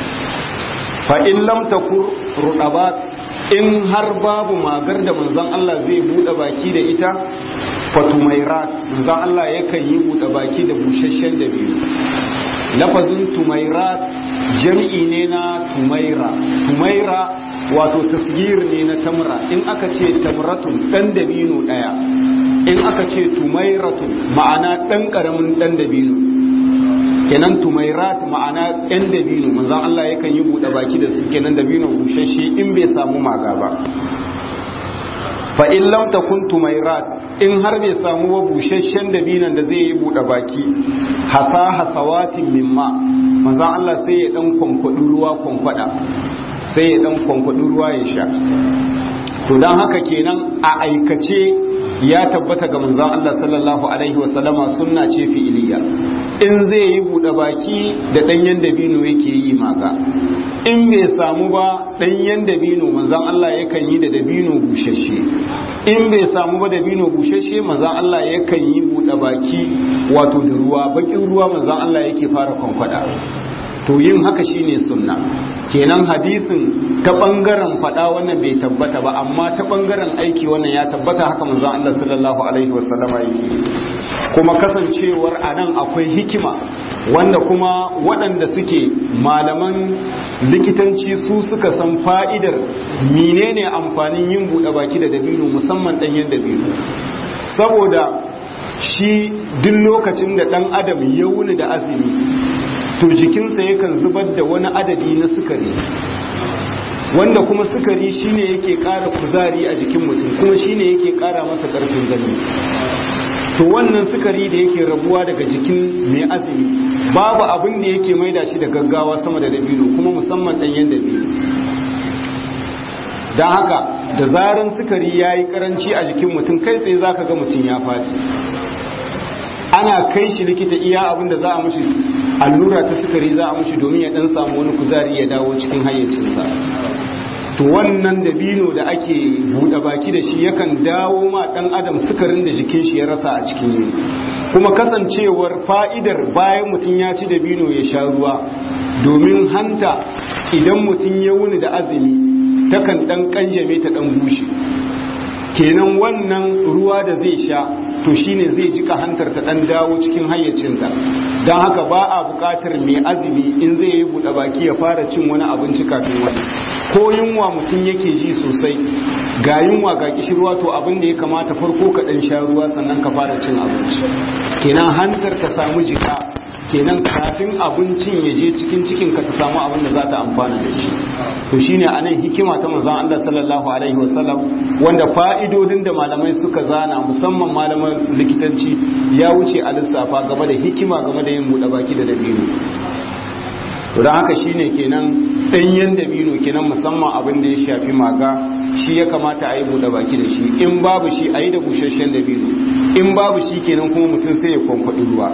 fa in lam takur rudabat in har babu magar da manzon Allah zai bude baki da ita fatumairat manzon Allah yakan yi bude baki da busasshen dabino lafazin tumairat jami'i ne na tumaira tumaira wato tasgir ne na tamra in aka ce tamratun dan dabino daya in aka ce tumairatun ma'ana dan karamin dan dabino kenan tumairat ma'ana yan dabino manzon Allah yakan yi bude baki da su kenan dabino bushashe in bai samu maga ba fa in lam takun tumairat in har bai samu wa bushashen dabinan da zai yi bude baki hasa hasawatin mimma manzon Allah sai ya dan kwankwadi ruwa kwankwada sai ya dan kwankwadi ruwa ya sha to dan haka kenan a aikace ya tabbata ga manzon Allah sallallahu alaihi wasallama sunna ce fi'iliya in zai yi bude baki da danyen dabino yake yi maka in bai samu ba danyen dabino manzon Allah yakan yi da dabino bushashe in bai samu ba dabino bushashe manzon Allah yakan yi bude baki wato da ruwa bakin ruwa manzon Allah yake fara kwankwada to yin haka shine sunna kenan hadisin ta bangaren fada wannan bai tabbata ba amma ta bangaren aiki wannan ya tabbata haka manzon Allah sallallahu alaihi wasallama yake kuma kasancewar anan akwai hikima wanda kuma waɗanda suke malaman likitanci su suka san fa'idar menene amfanin yin buɗe baki da dabino musamman ɗanyen dabino saboda shi duk lokacin da ɗan adam ya wuni da azumi to jikinsa yakan zubar da wani adadi na sukari wanda kuma sukari shine yake ƙara kuzari a jikin mutum kuma shine yake ƙara masa ƙarfin gani to wannan sukari da yake rabuwa daga jikin mai azumi babu abin da yake maida shi da gaggawa sama da dabino kuma musamman ɗanyen dabino don haka da zaran sukari ya yi karanci a jikin mutum kai tsaye za ka ga mutum ya faɗi ana kai shi likita iya abin da za a mushi allura ta sukari za a mushi domin ya dan samu wani kuzari ya dawo cikin hayyacinsa to wannan dabino da ake buɗe baki da shi yakan dawo ma ɗan adam sukarin da jikin shi ya rasa a cikin yini kuma kasancewar fa'idar bayan mutum ya ci dabino ya sha ruwa domin hanta idan mutum ya wuni da azumi takan ɗan ƙanjame ta ɗan bushe kenan wannan ruwa da zai sha to shine zai jika hantar ta dan dawo cikin hayyacinta don haka ba a bukatar mai azumi in zai yi buɗe baki ya fara cin wani abinci kafin wani ko yunwa mutum yake ji sosai ga yunwa ga kishirwa to abin da ya kamata farko ka dan sha ruwa sannan ka fara cin abinci kenan hantar ta samu jika kenan kafin abincin ya je cikin cikin ka ta samu abin da za ta amfana da shi to shine anan hikima ta manzon Allah sallallahu alaihi wasallam wanda fa'idodin da malamai suka zana musamman malaman likitanci ya wuce a lissafa game da hikima game da yin buɗe baki da dabino to don haka shine kenan ɗanyen dabino kenan musamman abin da ya shafi maga shi ya kamata a yi buɗe baki da shi in babu shi a yi da busasshen dabino in babu shi kenan kuma mutum sai ya kwankwaɗi ruwa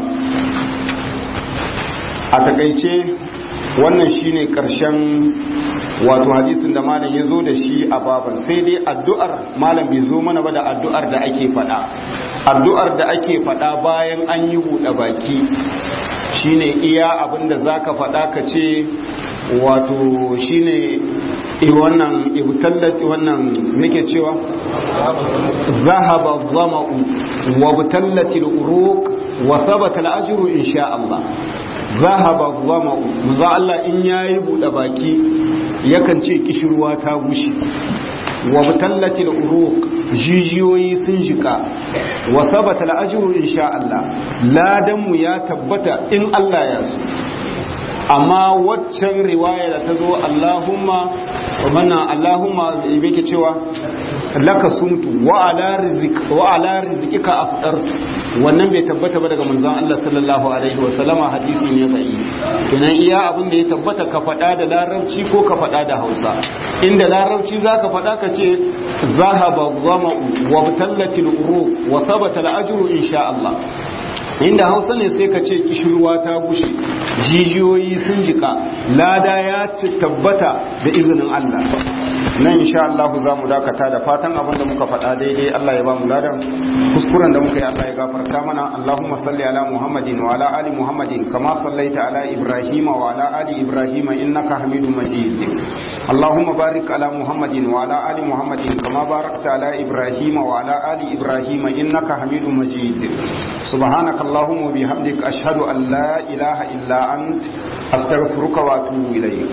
a takaice wannan shine karshen wato hadisin da malam ya zo da shi a baban sai dai addu'ar malam bai zo mana ba da addu'ar da ake faɗa addu'ar da ake faɗa bayan an yi buɗe baki shine iya abinda zaka faɗa ka ce wato shine wannan ibtallati wannan nake cewa zahaba dhama'u wa butallati al-uruq wa thabata al-ajru insha Allah zahaba dhama'u manzo Allah in yayi bude baki yakan ce kishirwa ta gushi wa butallati al-uruq jijiyoyi sun jika wa thabata al-ajru insha Allah ladan mu ya tabbata in Allah ya so amma waccan riwaya da ta zo Allahumma mana Allahumma yake cewa laka sumtu wa ala rizq wa ala rizqika afdartu wannan bai tabbata ba daga manzon Allah sallallahu alaihi wa sallama hadisi ne bai kenan iya abin da ya tabbata ka faɗa da larabci ko ka faɗa da Hausa inda larabci zaka faɗa ka ce zahaba dhama'u wa batallatil uruq wa thabata al-ajru insha Allah inda hausa ne sai ka ce kishirwa ta gushe jijiyoyi sun jika lada ya ci tabbata da izinin Allah nan insha Allah za mu dakata da fatan abin da muka faɗa daidai Allah ya ba mu ladan kuskuren da muka yi Allah ya gafarta mana Allahumma salli ala Muhammadin wa ala ali Muhammadin kama sallaita ala Ibrahim wa ala ali Ibrahim innaka Hamidum Majid اللهم بارك على محمد وعلى آل محمد كما باركت على إبراهيم وعلى آل إبراهيم إنك حميد مجيد سبحانك اللهم وبحمدك أشهد أن لا إله إلا أنت أستغفرك وأتوب إليك